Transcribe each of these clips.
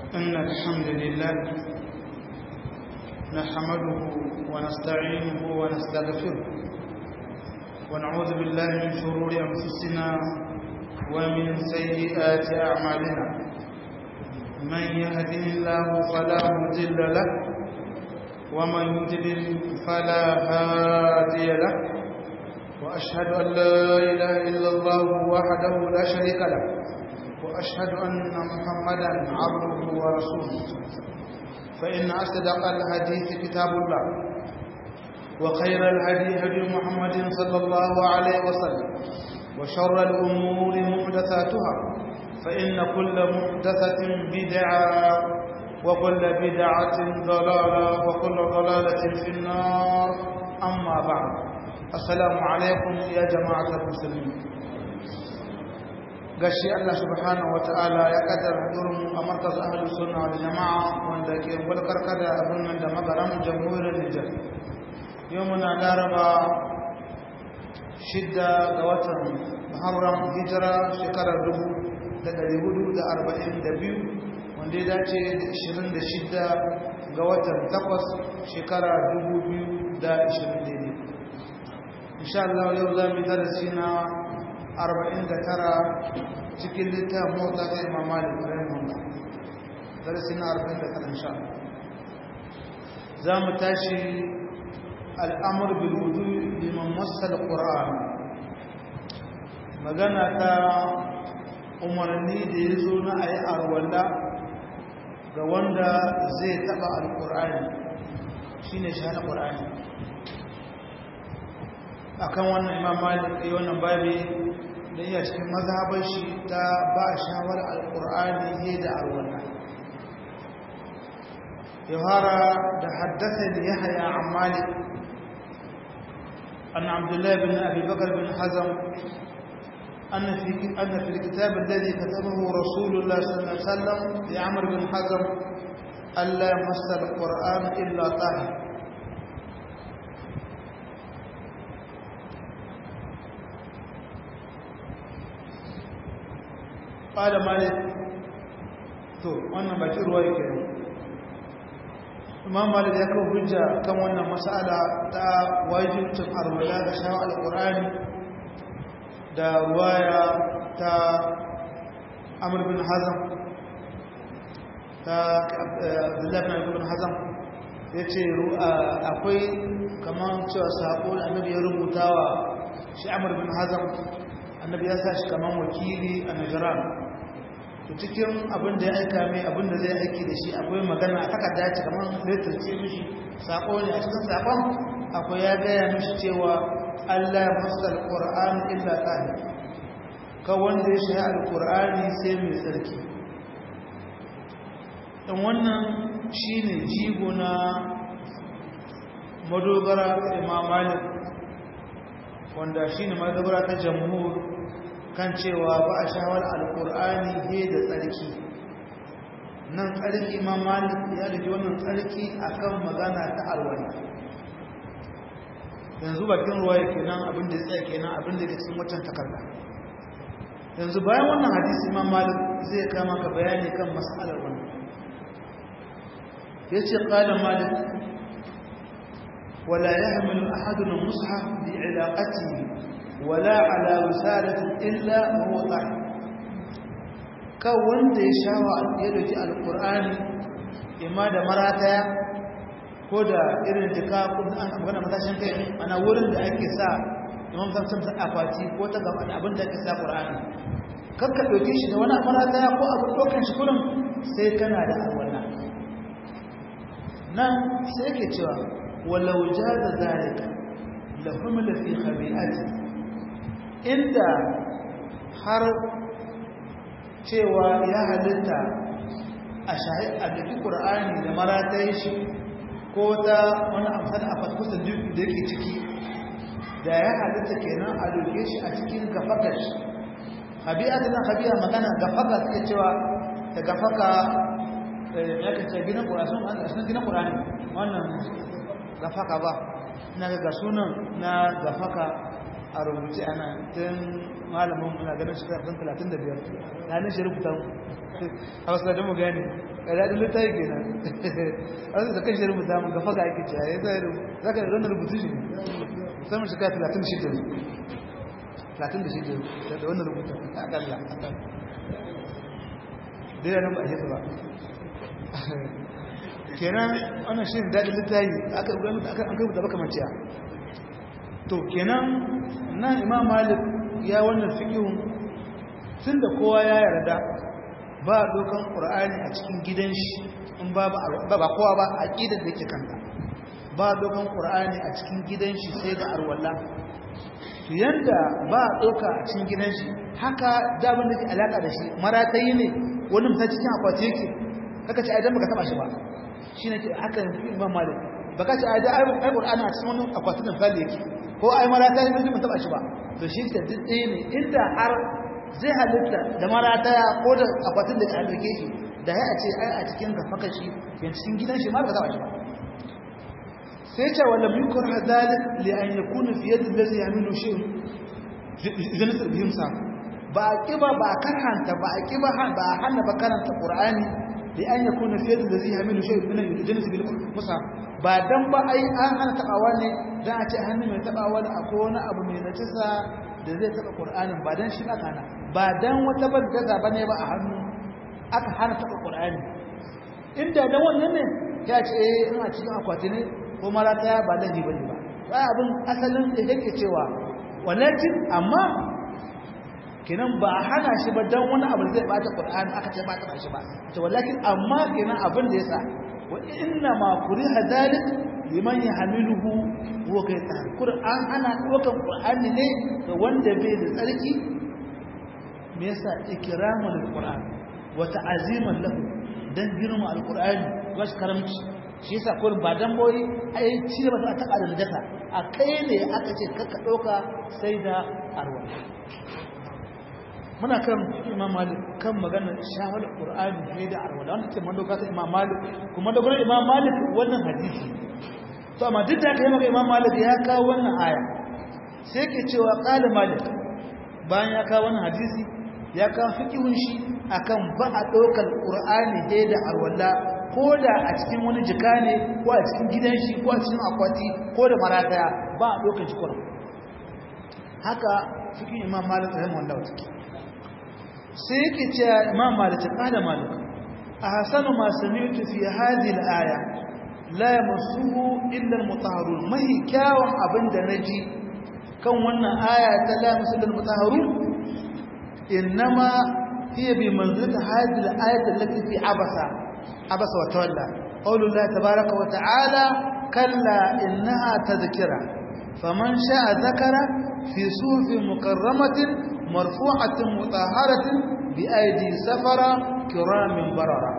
إن الحمد لله نحمده ونستعينه ونستغفره ونعوذ بالله من شرور أنفسنا ومن سيئات أعمالنا من يهده الله فلا مضل له ومن يضلل فلا هادي له وأشهد أن لا إله إلا الله وحده لا شريك له وأشهد أن محمدا عبده ورسوله فإن أصدق الحديث كتاب الله وخير الهدي هدي محمد صلى الله عليه وسلم وشر الأمور محدثاتها فإن كل محدثة بدعة وكل بدعة ضلالة وكل ضلالة في النار أما بعد السلام عليكم يا جماعة المسلمين gashi Allah subhanahu wataala ya kaddara hadurin a markaz ahlus sunna wal jamaa wanda ke bulkar kada a birnin da magaran jamhuriyar Nijar yau muna laraba shidda ga watan Muharram hijira shekarar dubu da ɗari hudu da arba'in da biyu wanda ya dace da ishirin da shidda ga watan takwas shekara dubu biyu da ishirin daidai insha Allah yau za mu yi darasi na arba'in da tara cikin littafin mota ta imam malik rahimahullah darasi na arba'in da tara insha za mu tashi al'amur bil wudu liman masal qur'an magana ta umarni da ya zo na ayi arwalla ga wanda zai taba alqur'ani shine shahada qur'ani akan wannan imam malik yi wannan babi da iya cikin mazhabar shi ta ba shawar alkur'ani ne da arwala yawara da haddasa da ya haya a malik an abdullahi bin abi bakar bin hazam أن في أن في الكتاب الذي كتبه رسول الله صلى الله عليه وسلم لعمر بن حزم ألا يمس القرآن إلا طاهر ƙada malik to wannan bakin ruwa yake ne imam malik ya kawo hujja kan wannan mas'ala ta wajibcin arwala da shawa alƙur'ani da ruwaya ta amur bin hazam ta abdullahi bin hazam ya ce akwai kamar cewa saƙo da annabi ya rubuta wa shi amur bin hazam annabi ya sa shi kamar wakili a najiran to cikin abin da ya aika mai abin da zai aiki da shi akwai magana a takarda ce kamar letter ce mishi sako ne a cikin sakon akwai ya gaya mishi cewa Allah ya masa alquran illa tahir ka wanda ya shi alqurani sai mai tsarki dan wannan shine jigo na madogara Imam Malik wanda shine madogara ta jamhur kan cewa ba a shawar alkur'ani he da tsarki nan tsarki imam malik ya rike wannan tsarki akan magana ta alwala yanzu bakin ruwa ya kenan abin da ya tsaya kenan abin da ya cikin watan takarda yanzu bayan wannan hadisi imam malik zai kama ka bayani kan mas'alar wannan ya ce ƙala malik ولا يحمل أحدنا المصحف بعلاقته ولا على وسالة إلا وهو طاهر kan wanda ya shawa ya dauki alkur'ani imma da marataya ko da irin jika ko an magana matashin kai ana wurin da ake sa imam samsam sa akwati ko ta gaba da abin da ake sa qur'ani kan ka dauke shi da wani marataya ko abin dokan shi kullum sai kana da alwala nan sai yake cewa walau jaza zalika la humla fi khabi'ati inda har cewa ya halitta a shahid a duk qur'ani da maratai shi ko ta wani amsal a faskusa duk da yake ciki da ya halitta kenan a doke shi a cikin gafakar shi habi'a tana habi'a magana gafaka suke cewa da gafaka ya kace gina qur'ani sun gina qur'ani wannan gafaka ba na ga sunan na gafaka a rubuce ana tun malamin muna ganin shekara kan talatin da biyar ranar shi rubuta a wasu da mu gane ƙaradun littafi ke nan a wasu da kan shi rubuta mu gafa ga ake ciyaye za ka ranar rubutu shi ne musamman shekara talatin da shida talatin da shida da wannan rubuta a ƙalla dai da nan ba a yi ba kenan wannan shi ne daɗin littafi aka rubuta baka maciya to kenan nan imam malik ya wannan fikihun tun da kowa ya yarda ba dokan ƙur'ani a cikin gidan shi in ba ba kowa ba a ƙidar da ke kanta ba dokan ƙur'ani a cikin gidan shi sai da arwallah to yanda ba doka a cikin gidan shi haka daban da ke alaƙa da shi maratayi ne wani mutum cikin akwati yake kaka ce aidan baka taba shi ba shi ne ke haka imam malik baka ce aidan ai ƙur'ani a cikin wani akwatin da misali yake ko ai marata yi mun taba shi ba to shi ta duk ɗaya ne inda har zai halitta da marata ya ko da akwatin da ya dauke shi da ya ce ai a cikin gafaka shi yan cikin gidan shi ma ba taba shi ba sai ce wala yukar hadalik li an yakuna fi yadi allazi yamilu shay idan sai bihim sa ba kiba ba karhanta ba kiba ba hanna ba karanta qur'ani li an yakuna fi yadi allazi yamilu shay min al-jannati bil musaf ba dan ba ai an hana tabawa ne dan a ce hannu mai tabawa da akwai wani abu mai najisa da zai taba qur'anin ba dan shi aka hana ba dan wata bandaga bane ba a hannu aka hana taba qur'ani inda dan wannan ne ya ce eh ina cikin akwati ne ko marata ba lahi bane ba ba abin asalin da yake cewa walakin amma kenan ba a hana shi ba dan wani abu zai bata qur'ani aka ce ba ta shi ba to walakin amma kenan abin da yasa وإنما كره ذلك لمن يحمله هو كيتان قرآن أنا وكم قرآن لي وند بيد تركي ميسا إكراما للقرآن وتعزيما له dan girma alqur'ani gashi karamci shi yasa kullum ba dan boyi ai ci ba ta taka da dasa a kai ne aka ce kakka dauka sai da arwa muna kan imam malik kan maganar shawar qur'ani ne da arwala wanda ke mandoka ta imam malik kuma da gurin imam malik wannan hadisi to amma duk da kai maka imam malik ya kawo wannan aya sai ke cewa qala malik bayan ya kawo wannan hadisi ya kawo fiqhun shi akan ba a daukar qur'ani ne da arwala ko da a cikin wani jika ne ko a cikin gidan shi ko a cikin akwati ko da marataya ba a daukar shi qur'ani haka fiqhin imam malik rahimahullah take sai yake cewa imam malik kada malik ahsanu ma sami'tu fi hadhihi al-aya la yamassuhu illa al-mutahharun mai kyawun abinda naji kan wannan aya ta la yamassuhu al-mutahharun inma hiya bi manzilati hadhihi al-ayat allati fi abasa abasa wa tawalla qawlu allah tabaaraka wa ta'ala kalla innaha tadhkira faman sha'a dhakara fi suhufin mukarramatin مرفوعة مطهرة بأيدي سفرة كرام بررة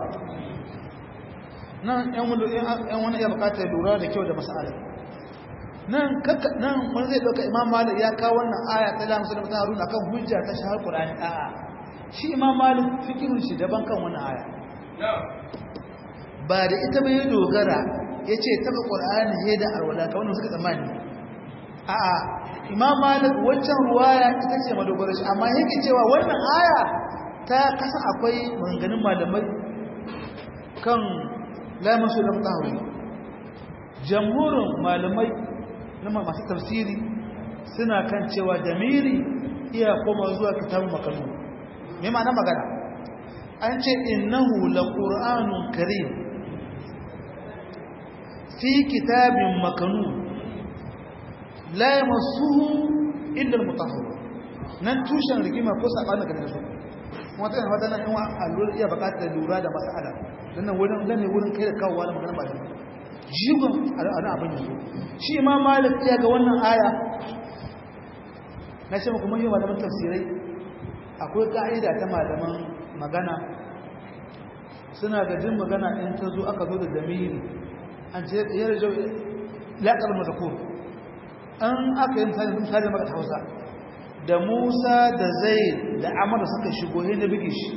nan ‘yan wani iya bukatar lura da kyau da masala nan nan wani zai ɗauka imam malik ya kawo wannan aya ta lamu sulama ta haruna kan hujja ta shahar ƙulani a'a shi imam malik fikirin shi daban kan wannan aya ba da ita bai dogara ya ce taɓa ƙulani he da arwala ka wani suka tsammani a'a imam malik waccan ruwaya ita ce madogara shi amma yake cewa wannan aya ta kasa akwai maganganun malamai kan lamasu da mutahawi jamhurin malamai na masu tafsiri suna kan cewa damiri iya koma zuwa kitabun makanu me ma'ana magana an ce innahu laqur'anun karim fi kitabin makanu la yamassuhu illa al-mutahhar nan tushen rigima ko sabanin ga su kuma tana fata nan in allura iya bukatar lura da mas'ala dan nan wurin gane wurin kai da kawowa da magana ba da jigon ana abin yanzu shi imam malik iya ga wannan aya na ce muku mun yi malaman tafsirai akwai ka'ida ta malaman magana suna ga jin magana in ta zo aka zo da damiri an ce ya rajo laƙar mazakur an aka yi misali maka ta hausa da musa da zai da amara suka shigo hin na bige shi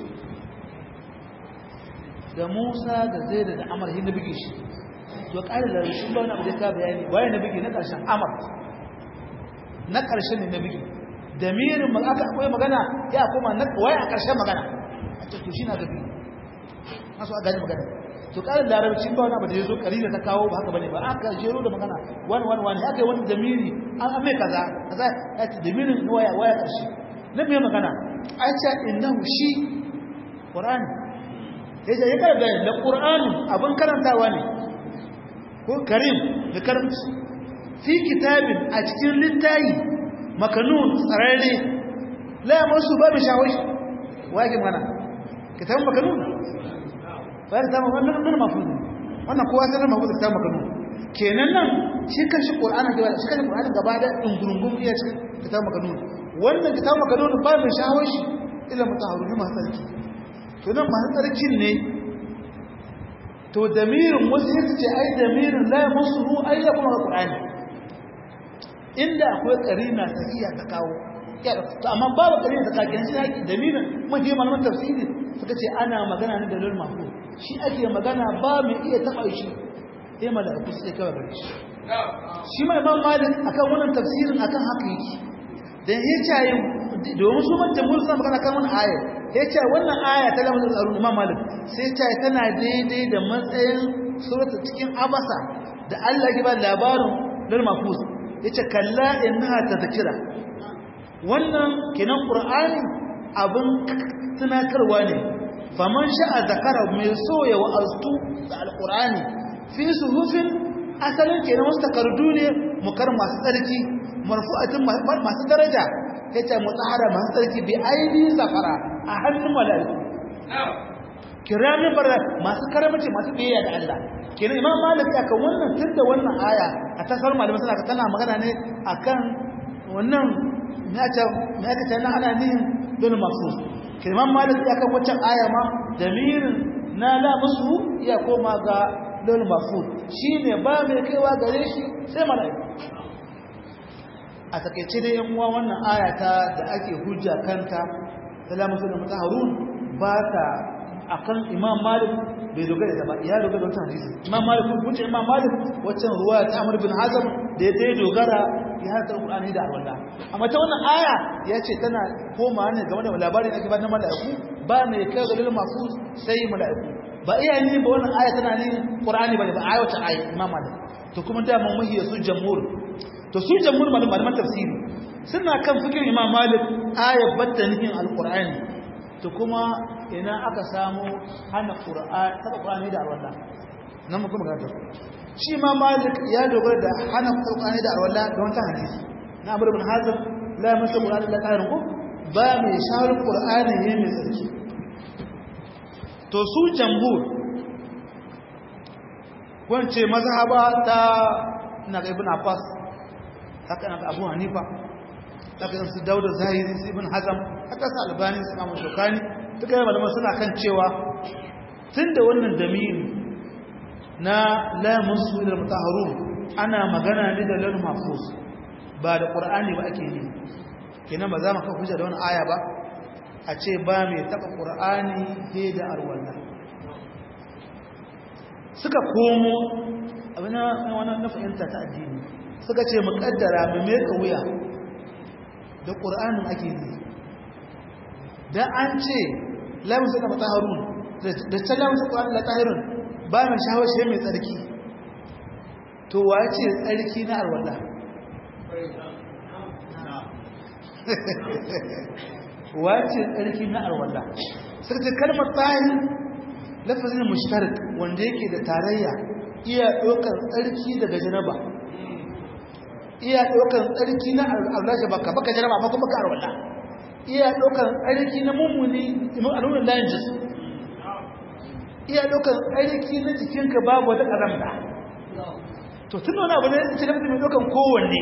da musa da zai da amara hin na bige shi to ƙari da shi ba wani abu da ka bayani waye na bige na ƙarshen amar na ƙarshen ne na bige damirin ma aka akwai magana ya koma na waya a ƙarshen magana a ce to shi na gabi masu a gani magana to ƙarin larabci ba wani abu da ya zo ƙari da ta kawo ba haka bane ba aka jero da magana wani wani wani aka yi wani damiri an ame kaza kaza ya ce damirin waya waya ƙarshe na mai magana a ce innahu shi ƙur'ani ya ce ya karanta da ƙur'ani abin karantawa ne ko karim da karamci fi kitabin a cikin littayi makanun tsararre la masu babu shawashi wake mana kitabin makanun ba da zama wannan nan mafuzi wannan kowa sanar mafuzi kitabin makanun kenan nan shi kan shi qur'ani gaba shi kan qur'ani gaba da dungurungun iya cikin kitabin makanun wannan kitabin makanun ba mai shawashi ila mutahharun masu tsarki to nan masu tsarkin ne to damirin wasu yadda ce ai damirin la masu ru ai ya kuma qur'ani inda akwai karina ta iya ta kawo to amma babu karina ta kawo kenan shi haƙi damirin mafi malaman tafsiri suka ce ana magana ne da lul mahfuz shi ake magana ba mai iya taɓa shi sai mala'iku sai kawai gare shi shi mai imam malik akan wannan tafsirin akan haka yake dan ya ce domin su man jamhur suna magana kan wannan aya ya ce wannan aya ta lamun tsarun imam malik sai ce tana daidai da matsayin suratul cikin abasa da Allah ya ba labarin lul mahfuz yace kalla innaha tadhkira wannan kinan qur'ani abin tunatarwa ne faman sha'a zakara mai so ya wa'aztu da alqur'ani fi suhufin asalin kenan wasu takardu ne mukar masu tsarki marfu'atin masu daraja yace mutahara masu tsarki bi aidi safara a hannun mala'iku kiramin barra masu karamci masu biyayya da Allah kenan imam malik ya kan wannan tunda wannan aya a tasar malamai suna tana magana ne akan wannan me aka me aka tana ana nihin dole mafsus kenan imam malik ya kan wancan aya ma damirin na la musu ya koma ga dole mafsus shine ba mai kaiwa gare shi sai malaiku a takeice dai yan uwa wannan aya ta da ake hujja kanta salamu alaikum mutaharun ba ta akan imam malik bai dogara da ba ya dogara da wannan hadisi imam malik kun ce imam malik waccan ruwa ta amr bin hazm da ya dogara ya harta qur'ani da alwala amma ta wannan aya ya ce tana koma ne game da labarin da ake ba na malaiku ba mai kai ga lil mafuz sai malaiku ba iya ni ba wannan aya tana ne qur'ani bane ba aya wata aya imam malik to kuma da mun muhiya su jamhur to su jamhur malaman tafsiri suna kan fikir imam malik ayat batta nufin alqur'ani to kuma ina aka samu hana qur'ani saka qur'ani da alwala nan mu kuma gata shi ma malik ya dogara da hana qur'ani da alwala da wannan hadisi na amr ibn hazm la masa qur'ani la qarin ku ba mai shahar qur'ani ne mai tsarki to su jambur wance mazhaba ta na ibn abbas haka na abu hanifa haka su dauda zahiri su ibn hazam haka su albani su mamu shokani duka yi malaman suna kan cewa tun da wannan damiri na lamun su da mutaharun ana magana ne da lalun mafus ba da ƙur'ani ba ake yi kenan ba za mu kan hujja da wani aya ba a ce ba mai taɓa ƙur'ani he da arwalla suka komo abin na fahimta ta addini suka ce muƙaddara mai meka wuya da ƙur'anin ake yi don an ce lamun suka mata harun da can lamun suka ƙur'anin latahirun ba mai shawashe mai tsarki to wa ce tsarki na alwala wa ce tsarki na alwala suka ce kalmar tahir lafazin mushtarik wanda yake da tarayya iya ɗaukar tsarki daga janaba iya ɗaukar tsarki na alwala baka baka janaba amma kuma ka alwala iya ɗaukar tsarki na mummuni al'ummar layin jisu iya ɗaukar tsarki na jikinka babu wata ƙaramta to tun wani abu ne ce da mai ɗaukar kowanne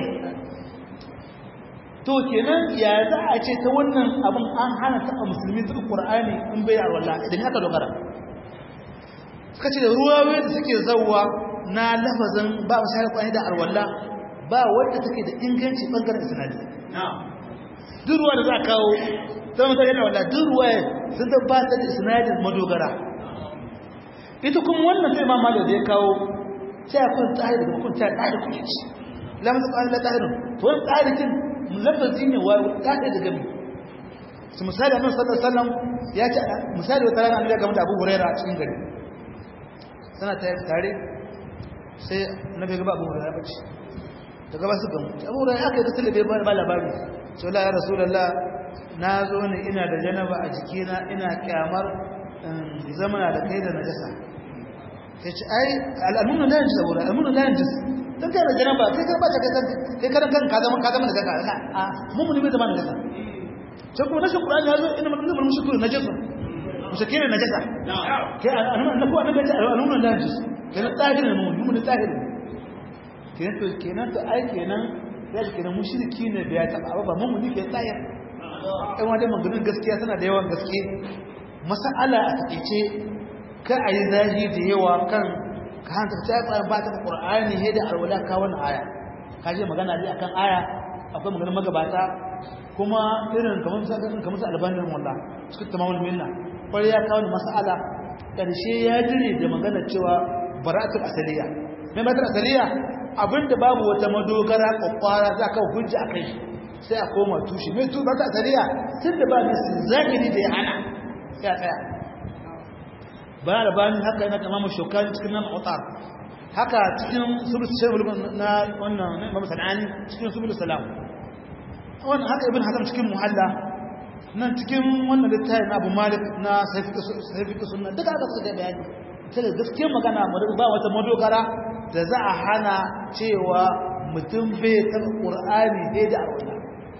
to kenan ya za a ce ta wannan abin an hana taɓa musulmi taɓa ƙur'ani in bai alwala idan aka dogara suka ce da ruwawe da suke zauwa na lafazin ba a shayar kwanye da alwala ba wadda take da inganci ɓangaren sinadi duk ruwa da za a kawo ta mutu yana wadda duk ruwa sun tabbatar da sinadin madogara ita kuma wannan sai mamma da ya kawo sai a kun tsari da kun tsari tsari kuke ci lamar tsari da tsarin to wani tsarikin lafazi ne wa ta da gami su misali annabi sallallahu alaihi wasallam ya ce misali wata rana annabi game da Abu Hurairah a cikin gari sana ta tare sai annabi ga Abu Hurairah bace daga ba su gamu Abu Hurairah aka yi ta talabe ba labari sai Allah ya rasulullah na zo ne ina da janaba a jikina ina kyamar zamana da kai da najasa sai ce ai al'amunu la yanjis abu al'amunu la yanjis dan kai da janaba kai ka bata kai kai karan kan ka zama ka zama da kaka a mun mun bai zama da kaka sai kuma nashi qur'ani ya zo inna man yuzlimu mushriku najasa mushrikin najasa kai al'amunu ko annabi ya al'amunu la yanjis kai tahir ne mun mun tahir kenan to kenan to ai kenan ya kenan mushriki ne da ya taba ba mun mun ke tahir ɗan wajen maganin gaskiya suna da yawan gaske masa'ala a takaice ka a yi zahi da yawa kan ka hanta ta tsayin ba ta ƙur'ani ne da alwala ka wani aya ka je magana ne akan aya akwai maganin magabata kuma irin kamar kamar su albanin wallah suka tamamul minna kwarai ya kawo masa'ala ƙarshe ya jire da magana cewa bara'atul asaliya mai bara'atul asaliya abinda babu wata madogara kwakwara za ka hujja a kai sai a koma tushe mai tu ba ta tsariya tun da ba nasi zahiri da ya hana ya tsaya ba da bani haka yana kama shokani cikin nan otar haka cikin subul salam na wannan imam sanani cikin subul salam wannan haka ibn hazm cikin muhalla nan cikin wannan littafi na abu malik na sahifi sunna duka aka suka bayani sai gaskiyar magana ba wata madogara da za a hana cewa mutum bai taɓa ƙur'ani dai da arwala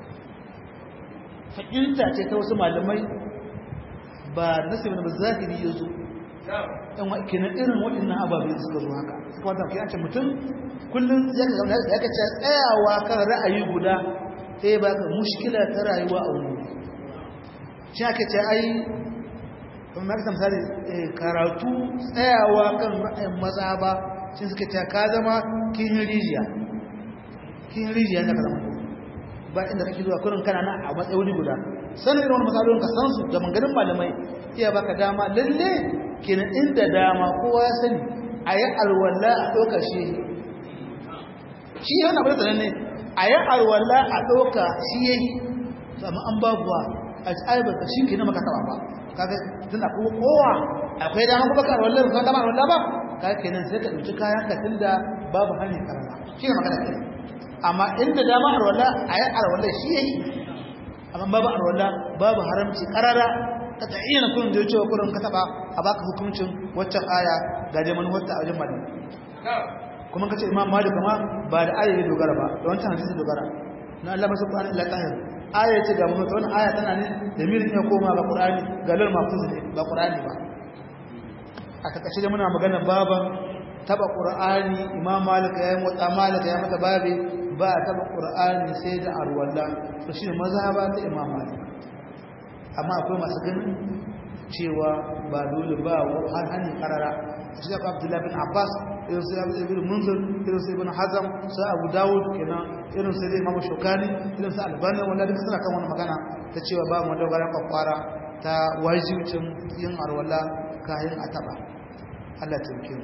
fahimta ce ta wasu malamai ba nasibin ba zahiri ya zo ɗan kenan irin waɗannan ababe suka zo haka suka wata kai ce mutum kullum ya ka ya ka ce tsayawa kan ra'ayi guda sai ba ka mushkila ta rayuwa a wuri shi aka ce ai kuma ma ka misali karatu tsayawa kan ra'ayin maza ba shi suka ce ka zama kin rijiya kin rijiya ne ka zama ba inda kake zuwa kurin kana na a matsayi guda sanin irin wani matsalolin ka san su da manganin malamai iya baka dama lalle kenan inda dama kowa ya sani a yi alwala a ɗauka shi shi yana abin da ne a yi alwala a ɗauka shi ya yi amma an babuwa a aibar ka shi ke na maka taɓa ba kaga tunda kuma kowa akwai dama kuma ka alwala ba dama alwala ba kaga kenan sai ka ɗauki kayan ka tunda babu hanyar karama shi ne magana kenan amma inda dama arwala a yi arwala shi ya yi amma babu arwala babu haramci karara ka ta iya na kurin da ya cewa kurin ka taba a baka hukuncin waccan aya ga dai manuwarta a wajen malam kuma ka ce imam malik ma ba da aya ya dogara ba da wancan hadisi dogara na Allah masu Qur'ani ila tahir aya ce ga mutum wannan aya tana ne da mirin ya koma ga Qur'ani ga lal mafuz ne ba Qur'ani ba a takaice da muna magana baban taba Qur'ani imam malik ya yi motsa malik ya mata babe ba a taba ƙur'ani sai da arwallah to shi ne mazhaba ta imam malik amma akwai masu ganin cewa ba dole ba har hannun karara shi da abdullah bin abbas irin sai ibn munzir irin sai ibn hazam sai abu dawud kenan irin sai imam shokani irin sai albani wanda duka suna kan wani magana ta cewa ba mu dogara kwakwara ta wajibcin yin arwala kayan a taba Allah ta yi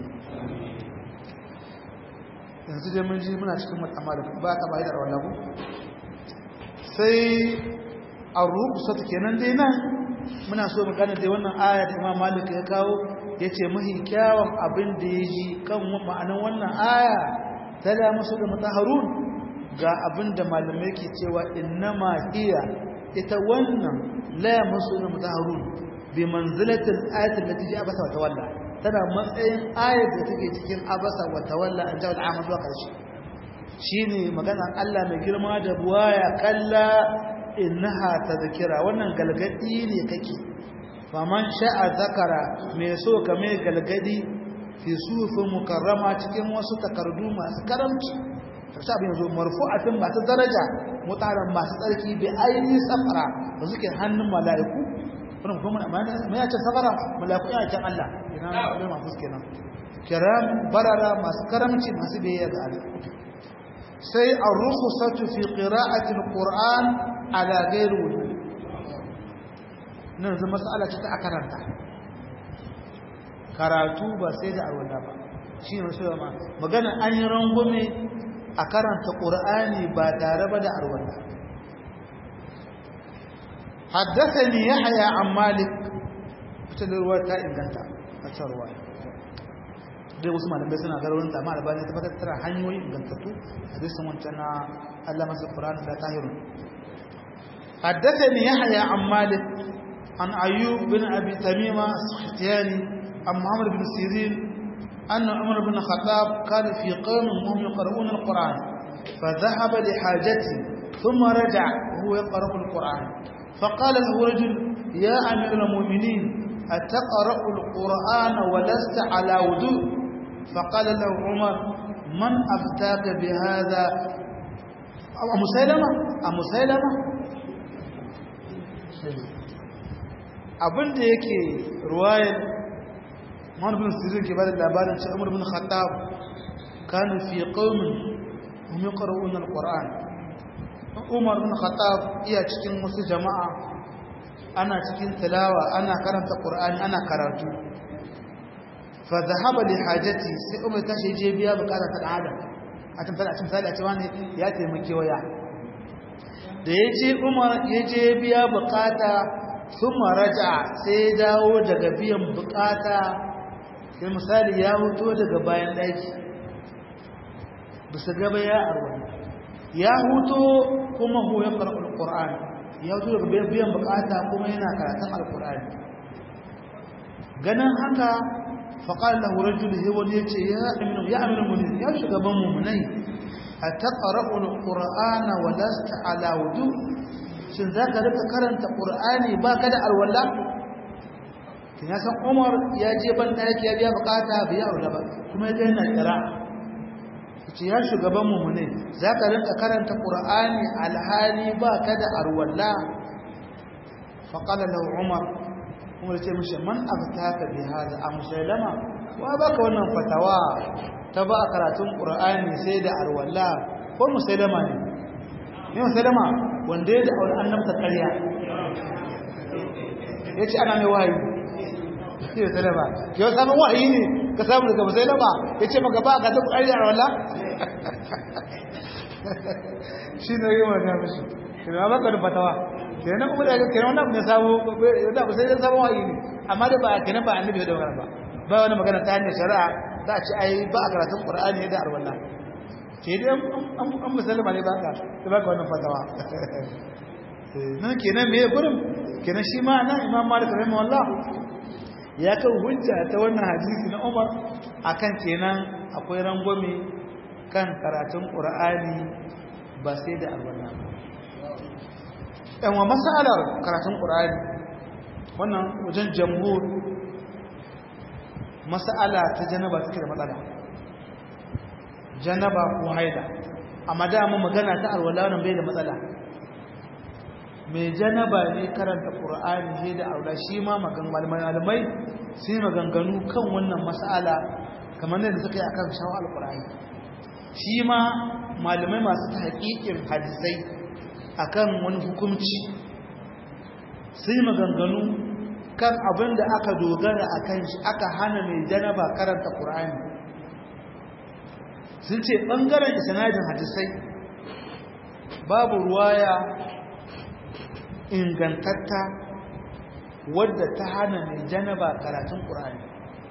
yanzu dai mun ji muna cikin matsama da ba ta bayi da rawar ku sai a rukusa ta kenan dai nan muna so mu gane dai wannan aya da imam malik ya kawo ya ce mahi kyawun abin da ya ji kan ma'anin wannan aya ta da musu da mutaharun ga abin da malamai ke cewa innama hiya ita wannan la musu da mutaharun bi manzilatil ayatil lati ja'a basa wa tawalla tana matsayin ayar da take cikin abasa wa tawalla an jawo al'amar zuwa ƙarshe shi ne maganan Allah mai girma da buwaya kalla innaha ta zakira wannan galgadi ne kake faman sha'a zakara mai so ka mai galgadi fi sufin mukarrama cikin wasu takardu masu karamci karshe abin yanzu marfu'atin masu daraja mutanen masu tsarki bi ainihin safara ba suke hannun mala'iku wannan kuma mai yace safara mala'iku ya can Allah ina ne mafus kenan kiram barara masu karamci masu biyayya ga Allah sai ar-rukhsatu fi qira'ati al-Qur'an ala ghairi wudu nan zama mas'ala ce ta akaranta karatu ba sai da arwala ba shi ne sai ma magana an yi rangume a karanta Qur'ani ba tare ba da arwala haddathani yahya an malik fitar ruwa ta inganta a can ruwa dai wasu malamai suna garin da amma albani ta fatar tara hanyoyi ingantattu hadisin wancan na Allah masa Qur'an da tahirun haddathani yahya an malik an ayyub bin abi tamima as-sakhtiyani an muhammad bin sirin أن عمر بن الخطاب كان في قوم وهم يقرؤون القرآن فذهب لحاجته ثم رجع وهو يقرأ القرآن فقال له رجل يا أمير المؤمنين أتقرأ القرآن ولست على وضوء فقال له عمر من أفتاك بهذا أبو سيلمة أبو سيلمة abin da yake ruwayar Muhammad bin Sirin ke bada labarin cewa Umar bin Khattab kana fi qaumin hum yaqra'un al-Qur'an Umar bin Khattab iya cikin wasu jama'a ana cikin tilawa ana karanta Qur'ani ana karatu fa dhahaba li hajati sai Umar ta je biya bukatar ta adam a tun fara cin sai a ce wani ya taimake waya da yaje Umar yaje biya bukata thumma raja sai dawo daga biyan bukata sai misali ya huto daga bayan daki bisa gaba ya arwa ya huto kuma hu ya qara'ul qur'an ya huto daga biyan bukata kuma yana karatun alqur'ani ganin haka faqala lahu rajul he wani yace ya aminu ya aminu mu'minin ya shugaban mu'minai ataqra'ul qur'ana wa lasta ala wudu shin zaka rika karanta qur'ani baka da alwala kin san Umar ya je ban daki ya biya bukata biya aure ba kuma ya yana kira ce ya shugaban mu ne zaka rinka karanta Qur'ani alhali ba ka da arwalla fa qala lahu Umar Umar ce mishi man aftaka bi hada am musailama wa baka wannan fatawa ta ba karatun Qur'ani sai da arwalla ko musailama ne ne musailama wanda ya da aure annabta ƙarya yace ana mai wahayi shi da salama yau samun wahayi ne ka samu daga musailama ya ce maka ba ka taɓa ƙarya wala shi ne yi wata mishi kina ba ka da fatawa kenan kuma da kenan wannan ne samu da ba sai da samu wahayi ne amma da ba kenan ba annabi da magana ba ba wani magana ta hanyar shari'a za a ce ai ba a karatun qur'ani da arwalla ke dai an musulma ne ba ka da ba ka wannan fatawa nan kenan me gurin kenan shi ma nan imam malik rahimahullah ya kan hujja ta wannan hadisi na Umar akan kenan akwai rangwame kan karatun Qur'ani ba sai da alwala ɗan wa masalar karatun Qur'ani wannan wajen jamhur masala ta janaba take da matsala janaba ko haida amma da mu magana ta alwala nan bai da matsala mai janaba ne karanta ƙur'ani ne da aula shi ma malamai sai maganganu kan wannan mas'ala kamar da suka yi akan shawo alƙur'ani shi ma malamai masu haƙiƙin hadisai akan wani hukumci sai maganganu kan abin da aka dogara a kan shi aka hana mai janaba karanta ƙur'ani sun ce ɓangaren isanadin hadisai babu ruwaya ingantatta wadda ta hana mai janaba karatun ƙur'ani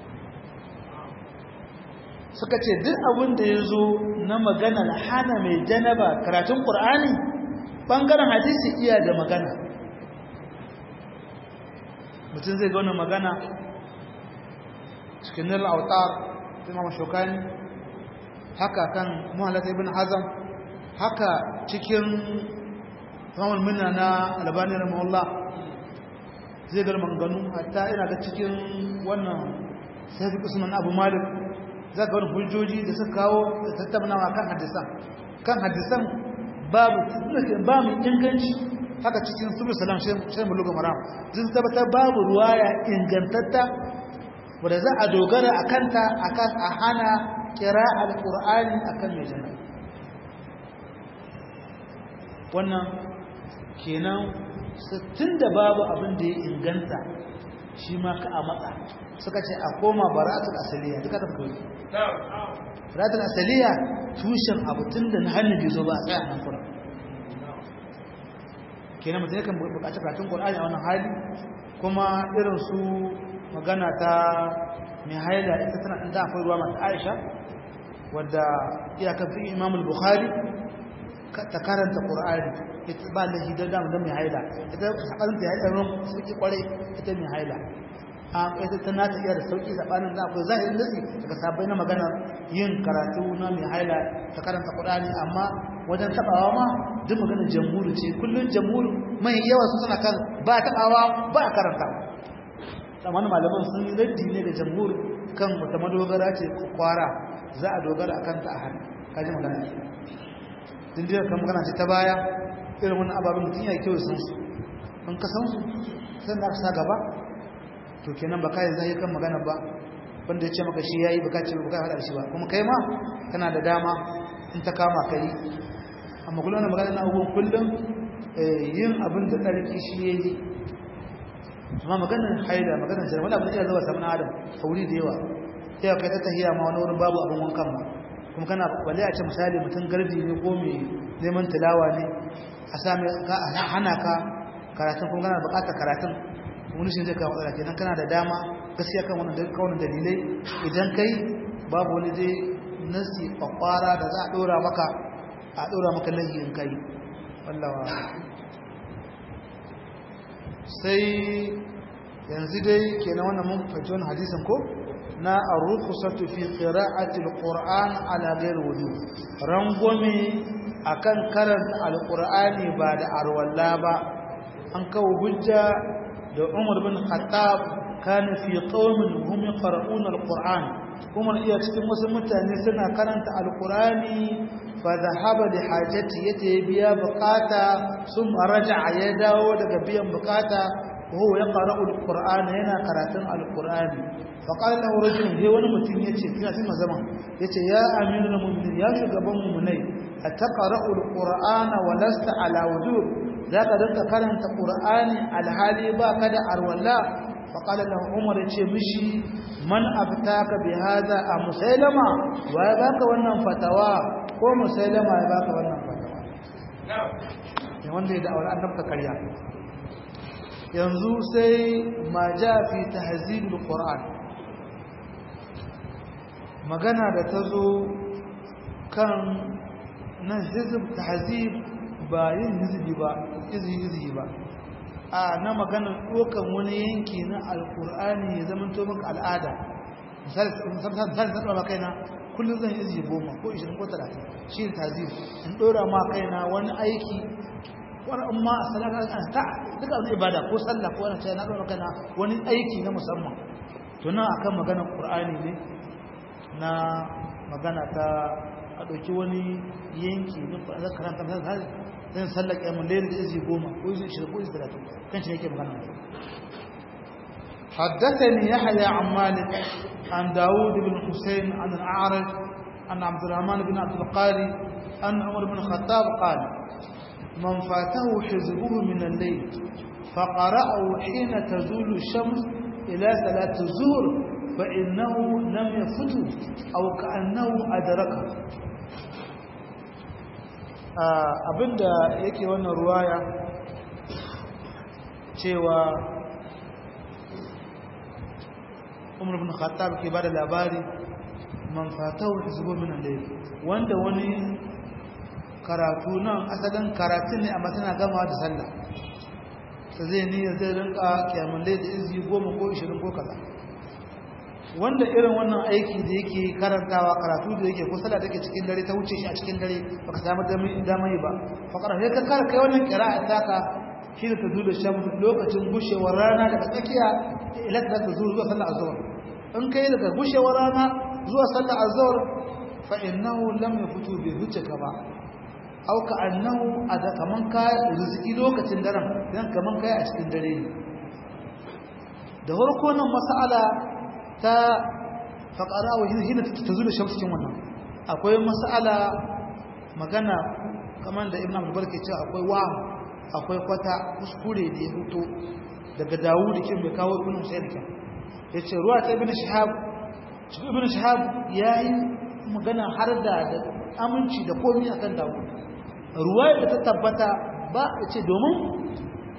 suka ce duk abin da ya zo na maganar hana mai janaba karatun ƙur'ani ɓangaren hadisi iya da magana mutum zai ga wannan magana cikin nil autar imam shokani haka kan muhallata ibn hazam haka cikin imam minna na albani rahimahullah zai ga maganganu hatta ina ga cikin wannan sai usman abu malik za ga wani hujjoji da suka kawo da tattaunawa kan hadisan kan hadisan babu ba mu inganci haka cikin sulu salam shi mu lugu maram zai tabbatar babu ruwaya ingantatta wadda za a dogara a kanta akan a hana kira alƙur'ani akan mai jana wannan kenan tun da babu abin da ya inganta shi ma ka a matsa suka ce a koma bara'atul asaliya duka ta fito bara'atul asaliya tushen abu tun da na hannu bai zo ba a tsaya nan kuma kenan mutum yakan buƙaci karatun Qur'ani a wannan hali kuma irin su magana ta mai haila ita tana da akwai ruwa mata Aisha wadda iyakar fi Imam al-Bukhari ta karanta Qur'ani ita ba da hidar da mai haila ita sabanin ta haila ron suke kware ita mai haila a ita tana ta iya da sauki sabanin da akwai zahirin nasi daga sabai na magana yin karatu na mai haila ta karanta Qur'ani amma wajen tabawa ma duk maganar jamhuri ce kullun jamhuri mai yawa su suna kan ba tabawa ba karanta amma malaman sun yi raddi ne da jamhuri kan wata madogara ce kwara za a dogara akan ta a hannu kaji magana din dai kan magana ce ta baya irin wannan ababen mutum ya kyau sun su in ka san su sai da sa gaba to kenan ba kai zai kan magana ba wanda ya ce maka shi yayi baka ce baka hada shi ba kuma kai ma kana da dama in ta kama kai amma kullum na magana na abubuwan kullum yin abin da tsarki shi yayi amma maganar haida maganar jira wani abin da zuwa samun adam fauri da yawa sai kai ta tahiya ma wani wurin babu abin wankan ma kuma kana balle a ce misali mutum gardi ne ko mai neman tilawa ne a sami hana ka karatun kuma kana bukatar karatun wani shi zai kawo matsala kenan kana da dama gaskiya kan wannan kawunan dalilai idan kai babu wani dai nasi kwakwara da za a dora maka a dora maka lahiyin kai wallawa sai yanzu dai kenan wannan mun fahimci wannan hadisin ko na ar-rukhsatu fi qira'ati al-Qur'an ala ghairi wudu rangwame akan karanta al-Qur'ani ba da arwalla ba an kawo hujja da Umar bin Khattab kana fi qaumin hum yaqra'una al-Qur'an Umar iya cikin wasu mutane suna karanta al-Qur'ani fa dhahaba li hajati yace biya bukata sun raja'a ya dawo daga biyan bukata وهو يقرأ القرآن هنا قراءة القرآن فقال له رجل هي wani mutum yace kina cikin zaman yace ya amirul mu'minin ya shugaban mu'minai ataqra'u alqur'ana wa lasta ala wujub zaka dinka karanta qur'ani alhali ba kada arwalla faqala lahu umar yace mishi man aftaka bi hada a musailama wa ya baka wannan fatawa ko musailama ya baka wannan fatawa ne wanda ya da'awar annabta karya yanzu sai ma ja fi tahzibul qur'an magana da ta zo kan nan hizb tahzib ba yin hizbi ba izhi ba a na magana dokan wani yanki na alqur'ani ya zama to maka al'ada misali misali zan dora kaina kullum zan izhi goma ko 20 ko 30 shi tahzib in dora ma kaina wani aiki wani amma sadaka ta duka wani ibada ko sallah ko wani na ɗora kana wani aiki na musamman to nan akan maganar qur'ani ne na magana ta a ɗauki wani yanki na ƙwararra karanta har zan sallar ƙyamun lairi da izi goma ko izi shida ko izi talatin kan shi yake magana حدثني يحيى عن مالك عن داود بن حسين عن الأعرج عن عبد الرحمن بن عبد القاري أن عمر بن الخطاب قال من فاته حزبه من الليل فقرأه حين تزول الشمس إلى صلاة الظهر فإنه لم يفته أو كأنه أدركه abinda yake wannan ruwaya cewa umar bin khattab ke bada labari man fatahu hizbu min al-layl wanda wani karatu nan asalin karatun ne amma tana gama da sallah ta zai niyyar zai rinka kyamun da izi goma ko ishirin ko kaza wanda irin wannan aiki da yake karantawa karatu da yake ko sallah take cikin dare ta wuce shi a cikin dare baka samu damar yi ba fakara sai ka kara kai wannan kira'a taka shi da ta zuwa shan lokacin gushewar rana daga tsakiya ila ta ta zuwa sallah azhar in kai daga gushewar rana zuwa sallah azhar fa innahu lam yafutu bi hujjaka ba au ka annahu ada kaman ka riziki lokacin daren dan kaman kai a cikin dare ne da farko nan mas'ala ta faqara wa hina tazulu shams cikin wannan akwai mas'ala magana kaman da ibnu abdul ke cewa akwai wa akwai kwata kuskure da ya fito daga dawud kin bai kawo ibnu musayyid kin yace ruwa ta ibnu shihab ibnu shihab yayi magana har da aminci da komai akan dawud ruwaya da ta tabbata ba ce domin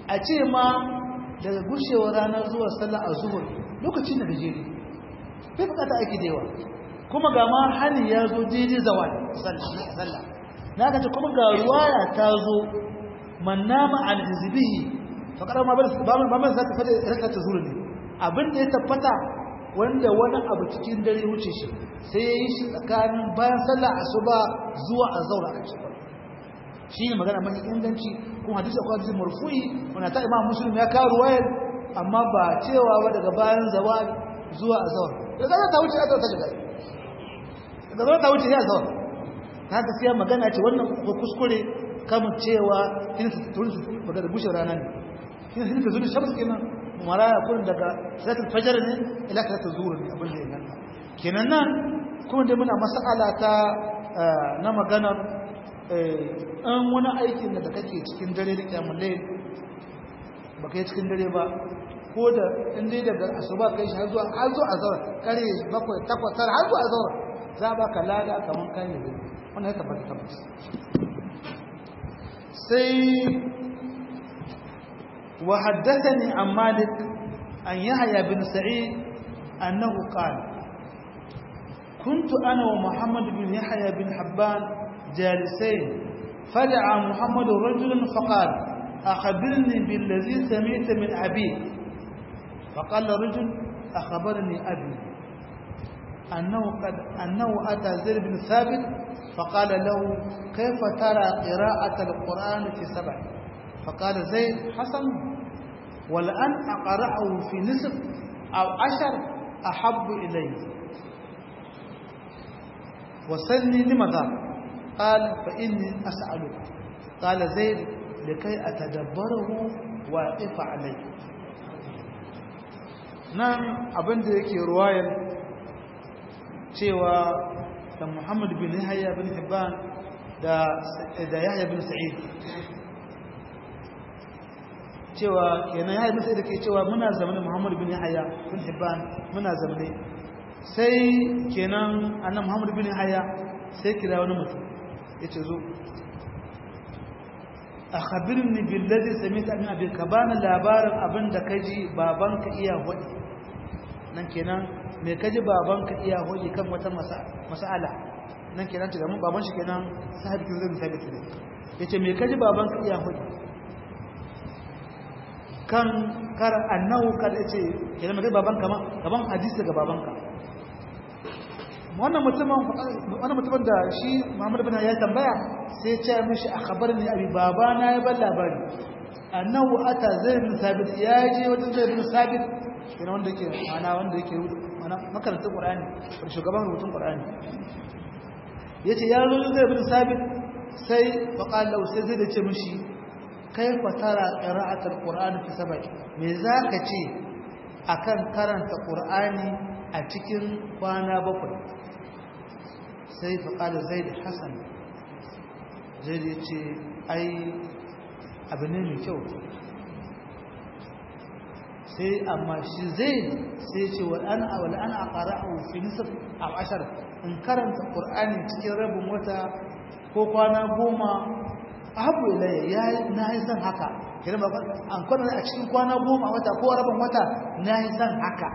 a ce ma daga gushewar ranar zuwa sallah a zuhur lokacin da gajere bai bukata aiki da yawa kuma ga ma hali ya zo daidai zawal sallah na ga ta kuma ga ruwaya ta zo man nama an hizbihi fa kada ma ba man za ta fada raka ta zuru ne abin da ya tabbata wanda wani abu cikin dare wuce shi sai ya yi shi tsakanin bayan sallah asuba zuwa azhar a cikin shi ne magana mai inganci kuma hadisi akwai hadisi marfu'i wanda ta imam muslim ya kawo ruwayar amma ba cewa ba daga bayan zawal zuwa azhar daga za ta wuce azhar ta shiga daga za ta wuce ya azhar ta gaskiya magana ce wannan ko kuskure kamun cewa kin su tun su daga da bushe rana ne kin su ta zuri shamsu kenan maraya kurin daga salatul fajr ne ila salatul zuhur ne abin da yana kenan nan kuma dai muna mas'ala ta na maganar an wani aikin da kake cikin dare da kyamulle ba kai cikin dare ba ko da inda daga asuba kai shi har zuwa har zuwa azhar kare bakwai takwas tara har zuwa azhar za ba ka lada kaman kai ne wannan ya tabbata tabbata sai wa haddathani an malik an yahya bin sa'id annahu qala كنت أنا ومحمد بن يحيى بن حبان جالسين فدعا محمد رجلا فقال أخبرني بالذي سمعت من أبي فقال رجل أخبرني أبي أنه, قد أنه أتى زيد بن ثابت فقال له كيف ترى قراءة القرآن في سبع فقال زيد حسن ولأن أقرأه في نصف أو عشر أحب إلي وسلني لماذا قال فإني أسألك قال زيد لكي أتدبره وأقف عليه nan abin da yake ruwayar cewa da Muhammad bin Yahya bin Hibban da da Yahya bin Sa'id cewa kenan Yahya bin Sa'id ke cewa muna zamanin Muhammad bin Yahya bin Hibban muna zamane sai kenan annan Muhammad bin Yahya sai kira wani mutum yace zo akhbirni billazi samita min abi ka bani labarin abinda kaji babanka iya hodi nan kenan me kaji babanka iya hodi kan wata mas'ala nan kenan ce mun baban shi kenan sahabi kin zai sabit ne yace me kaji babanka iya hodi kan kar annahu kar yace kenan me kaji babanka ma gaban hadisi daga babanka wannan mutumin wannan mutumin da shi Muhammad bin ya tambaya sai ya ce mishi akhbarni abi baba na ya bar labari annahu ata zaid bin sabit ya je wajen zaid bin sabit yana wanda yake mana wanda yake mana makarantar qur'ani wanda shugaban rubutun qur'ani yace ya zo zaid bin sabit sai fa qala sai zai ce mishi kaifa tara qira'atul qur'ani fi sab'i me zaka ce akan karanta qur'ani a cikin kwana bakwai sai faƙalar zai da hassan zai da ce ai abu ne mai kyau sai amma shi zai sai ce wal'ana a wal'ana a ƙara a wufi nisar a ashar in karanta ƙur'ani cikin rabin wata ko kwana goma abu ilayya ya na yi son haka kiran ba an kwana a cikin kwana goma wata ko rabin wata na yi son haka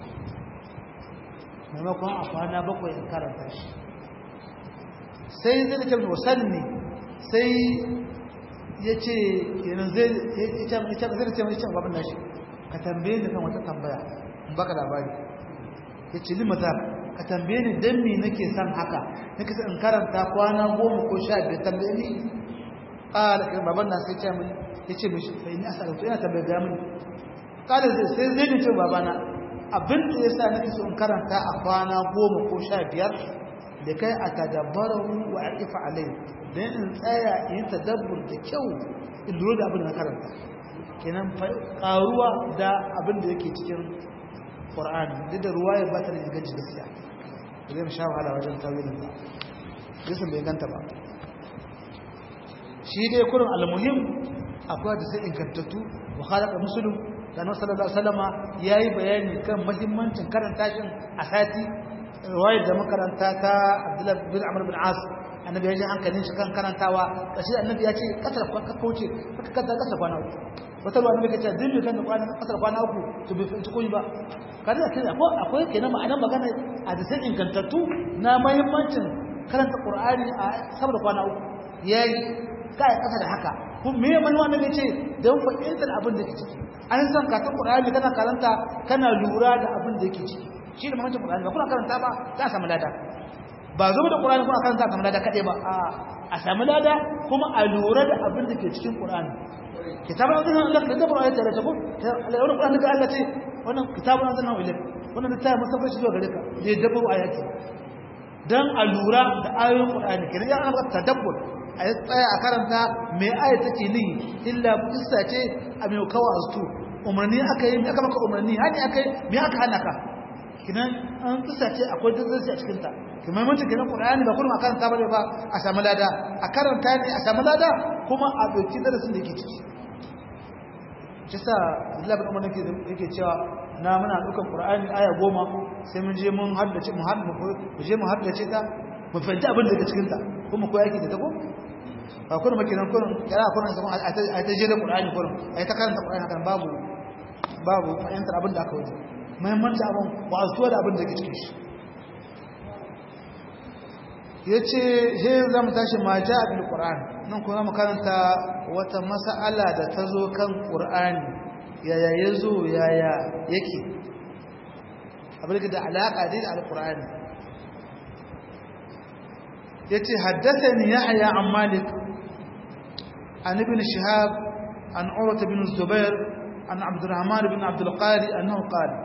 maimakon a kwana bakwai in karanta shi sai zai da kyau wasanni sai ya ce yanar zai da ce mai can babin nashi ka tambaye ni kan wata tambaya in baka labari ya ce ni maza ka tambaye ni don me nake son haka nake son in karanta kwana goma ko sha biyar tambaye ni ƙara kan baban na sai ce mai ya ce mishi bai ni asa yana tambaye ga mini ƙara zai sai zai da ce babana abin da ya sa nake so in karanta a kwana goma ko sha biyar da kai a tadabbarahu wa aqifa alai dan in tsaya in tadabbur da kyau in lura da abin da na karanta kenan karuwa da abin da yake cikin Qur'ani duk da ruwaya ba ta da inganci gaskiya zai sha wahala wajen tawilin ba gisan bai ganta ba shi dai kurin almuhim akwai da sai ingantattu wa khalaqa muslim da Annabi sallallahu alaihi wasallama yayi bayani kan muhimmancin karanta shin a sati riwayar da makaranta ta Abdullah bin Amr bin As annabi ya ji hankalin shi kan karantawa kashi annabi ya ce kasar ka kauce ka kasar kasar kwana uku wata ruwa annabi kace dilli kan kwana kasar kwana uku to bai fi koyi ba kada da kina ko akwai kenan ma'anar magana a da sai ingantattu na muhimmancin karanta qur'ani a saboda kwana uku yayi kai kasa da haka kuma me man wannan ne ce dan fa'idar abin da ke ciki an san ka ta qur'ani kana karanta kana lura da abin da yake ciki shi da muhimmancin qur'ani ba kuna karanta ba za a samu lada ba zo da qur'ani kuna karanta a samu lada kade ba a a samu lada kuma a lura da abin da ke cikin qur'ani kitabun azan Allah da da qur'ani tare da ku wannan qur'ani da Allah ce wannan kitabun azan Allah ilai wannan da tayi musafa shi zuwa gare ka da dabbo ayati dan a lura da ayoyin qur'ani kiran ya Allah tadabbur a yi tsaya a karanta mai aya take ni illa kissa ce a mai kawo astu umarni aka yi mai aka maka umarni hani aka yi mai aka hana ka kinan an kissa ce akwai dazzarci a cikinta kuma mutum kinan qur'ani ba kullum a karanta bane ba a samu lada a karanta ne a samu lada kuma a ɗauki darasin da yake ciki shi sa Abdullahi bin Umar yake cewa na muna ɗaukar Qur'ani aya goma sai mun je mun haddace mu haddace mu je mu haddace ta mu fahimci abin da ke cikin ta kuma ko yake da ta ko ba kuma makinan kurin kira kurin zaman a ta je da Qur'ani kurin a ta karanta Qur'ani kan babu babu fahimtar abin da aka wuce muhimmanci abin ba a zuwa da abin da ke cikin shi yace he za mu tashi ma ja bil Qur'an nan kuma mu karanta wata mas'ala da ta zo kan Qur'ani yaya yazo yaya yake abin da alaka da al-Qur'ani yace haddathani yahya an malik an ibn shihab an urwa ibn zubair an abdurrahman ibn abd al-qari annahu qala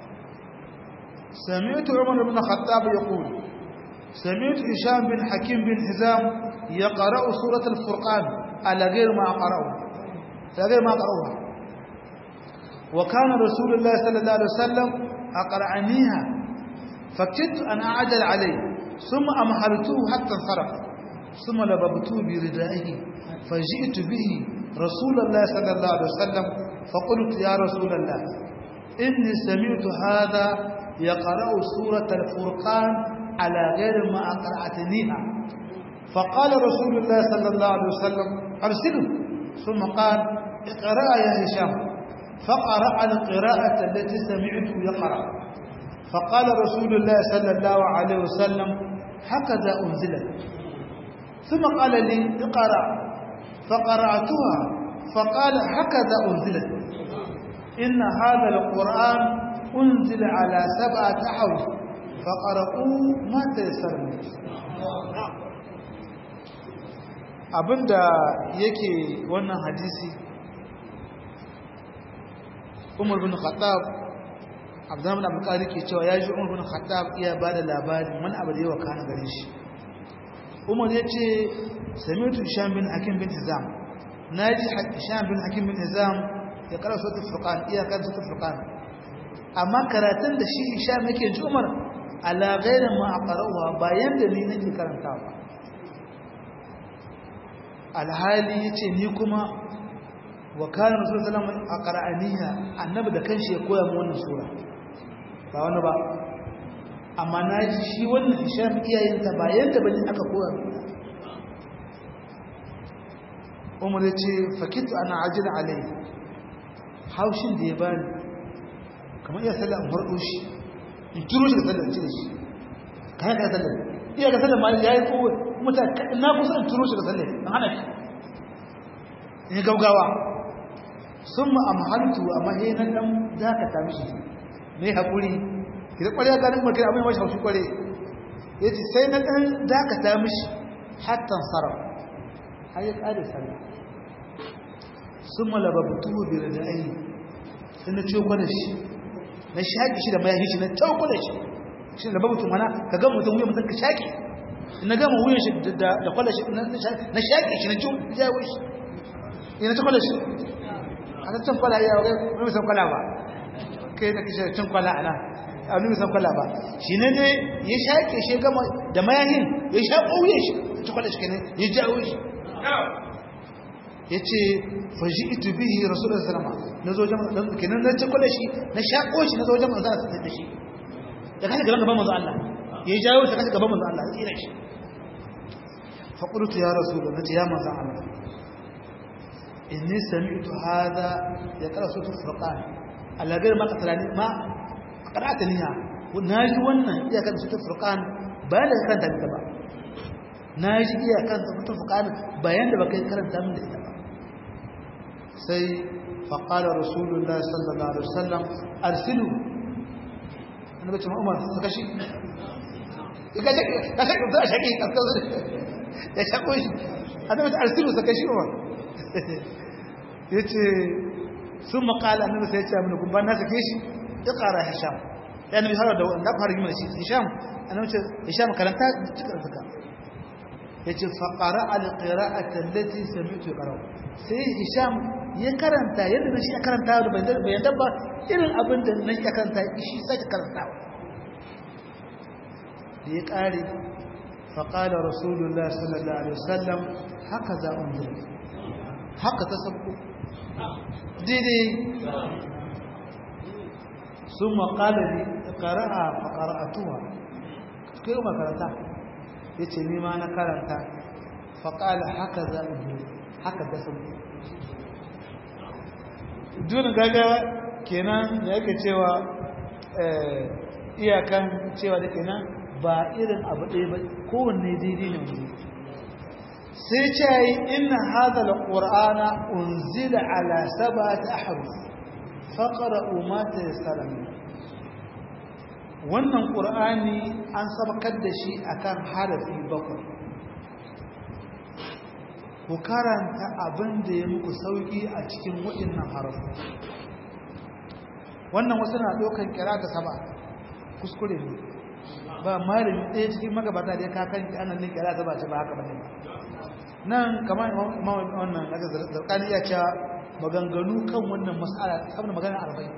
سمعت عمر بن الخطاب يقول سمعت هشام بن حكيم بن حزام يقرأ سورة الفرقان على غير ما قرأه على غير ما قرأوها وكان رسول الله صلى الله عليه وسلم أقرأنيها فكدت أن أعجل عليه ثم أمهلته حتى انصرف ثم لببته بردائه فجئت به رسول الله صلى الله عليه وسلم فقلت يا رسول الله إني سمعت هذا يقرأ سورة الفرقان على غير ما أقرأتنيها فقال رسول الله صلى الله عليه وسلم أرسله ثم قال اقرأ يا هشام فقرأ القراءة التي سمعته يقرأ فقال رسول الله صلى الله عليه وسلم هكذا أنزلت ثم قال لي اقرأ فقرأتها فقال هكذا أنزلت إن هذا القرآن أنزل على سبعة أحرف فقرأوا ما تيسر abinda yake wannan hadisi umar bin khattab abdurrahman abu qari ke cewa ya ji umar bin khattab iya ba da labari wani abu da yawa kana gare shi umar ya ce samitu hisham bin hakim bin hizam na ji hisham bin hakim bin hizam ya kara sautin furqan iya kan sautin furqan amma karatun da shi hisham yake ji umar ala ghairin ma aqra'uha bayan da ni nake karantawa alhali yace ni kuma wa kana rasul sallallahu alaihi wasallam aqra'aniya annabi da kanshi ya koya mu wannan sura ba wani ba amma naji shi wannan hisham iyayen ta bayan da bani aka koya mu umar yace fakitu ana ajira alai haushin da ya bani kamar iya sallah in farko shi in turo shi da sallah in cire shi kayan ka sallah iya ga sallah ma yayi ko mutane na kusa in turo shi da sallah in hana shi in gaugawa sun ma'amhaltu a mahinan ɗan dakata mishi mai haƙuri idan ƙwarya ganin mulkin abin mashi haushi ƙware ya ce sai na ɗan dakata mishi hattan sarau har ya ƙare sallah sun malababutu biyar da ayi sai na ciwo kwada shi na shaƙi shi da mayafi shi na ciwo kwada shi shi da babutu mana ka ga mutum wuyan mutum ka shaƙi na gama wuyan shi da kwada shi na shaƙi shi na ciwo jawo shi ina ci kwada shi a ta cin kwala iya wa kai san kwala ba kai da kishe cin kwala ana a nuna san kwala ba shi ne dai ya shaƙe shi gama da mayahin ya shaƙo wuyan shi ci kwada shi kenan ya jawo shi ya ce fashi itu bihi rasulun salama na zo jama'a kenan na ci kwada shi na shaƙo shi na zo jama'a za a tattar da shi da kashe gaban gaban manzo Allah ya jawo shi kashe gaban manzo Allah ya tsira shi فقلت يا رسول الله يا مزع الله إني سمعت هذا يقرأ سورة الفرقان على غير ما قتلني ما قرأتنيها وناجي وانا يا كان سورة الفرقان بيان كانت تبع ناجي يا كان سورة الفرقان بيان da baka karanta min da ita ba sai فقال رسول الله صلى الله عليه وسلم ارسلوا انا بتم عمر سكشي kashi kashi da shaki ya shako shi annabi ta arsilu saka shi umar yace sun makala annabi sai ya ce mun kun ban na sake shi ya kara hisham ya nabi har da wanda fara gima shi hisham annabi ce hisham karanta cikin saka yace fa qara al qira'ati allati sami'tu qara sai hisham ya karanta yadda shi ya karanta da bayan dabba irin abin da nan ya karanta shi sai karantawa da ya ƙare faƙada rasulullah sallallahu alaihi wasallam haka za a jira haka ta sabko daidai sun maƙala ne ƙara'a faƙara'atuwa kai yi makaranta ya ce nima na karanta faƙala haka za a jira haka ta sabko duna gagawa kenan da yake cewa iyakan cewa da kenan ba irin abu ɗaya ba kowanne daidai ne wani sai ce yi ina hada da ƙur'ana unzila ala saba ta haruf faƙara umata ya salami wannan ƙur'ani an sabakar da shi akan harafi bakwai ku karanta abin da ya muku sauƙi a cikin waɗannan harafi wannan wasu na ɗaukar kira ta saba kuskure ne ba malami ɗaya cikin magabata da ya kakan anan ne kira ta ba ce ba haka ba ne nan kamar wannan daga zarkani ya cewa maganganu kan wannan mas'ala saboda magana arba'in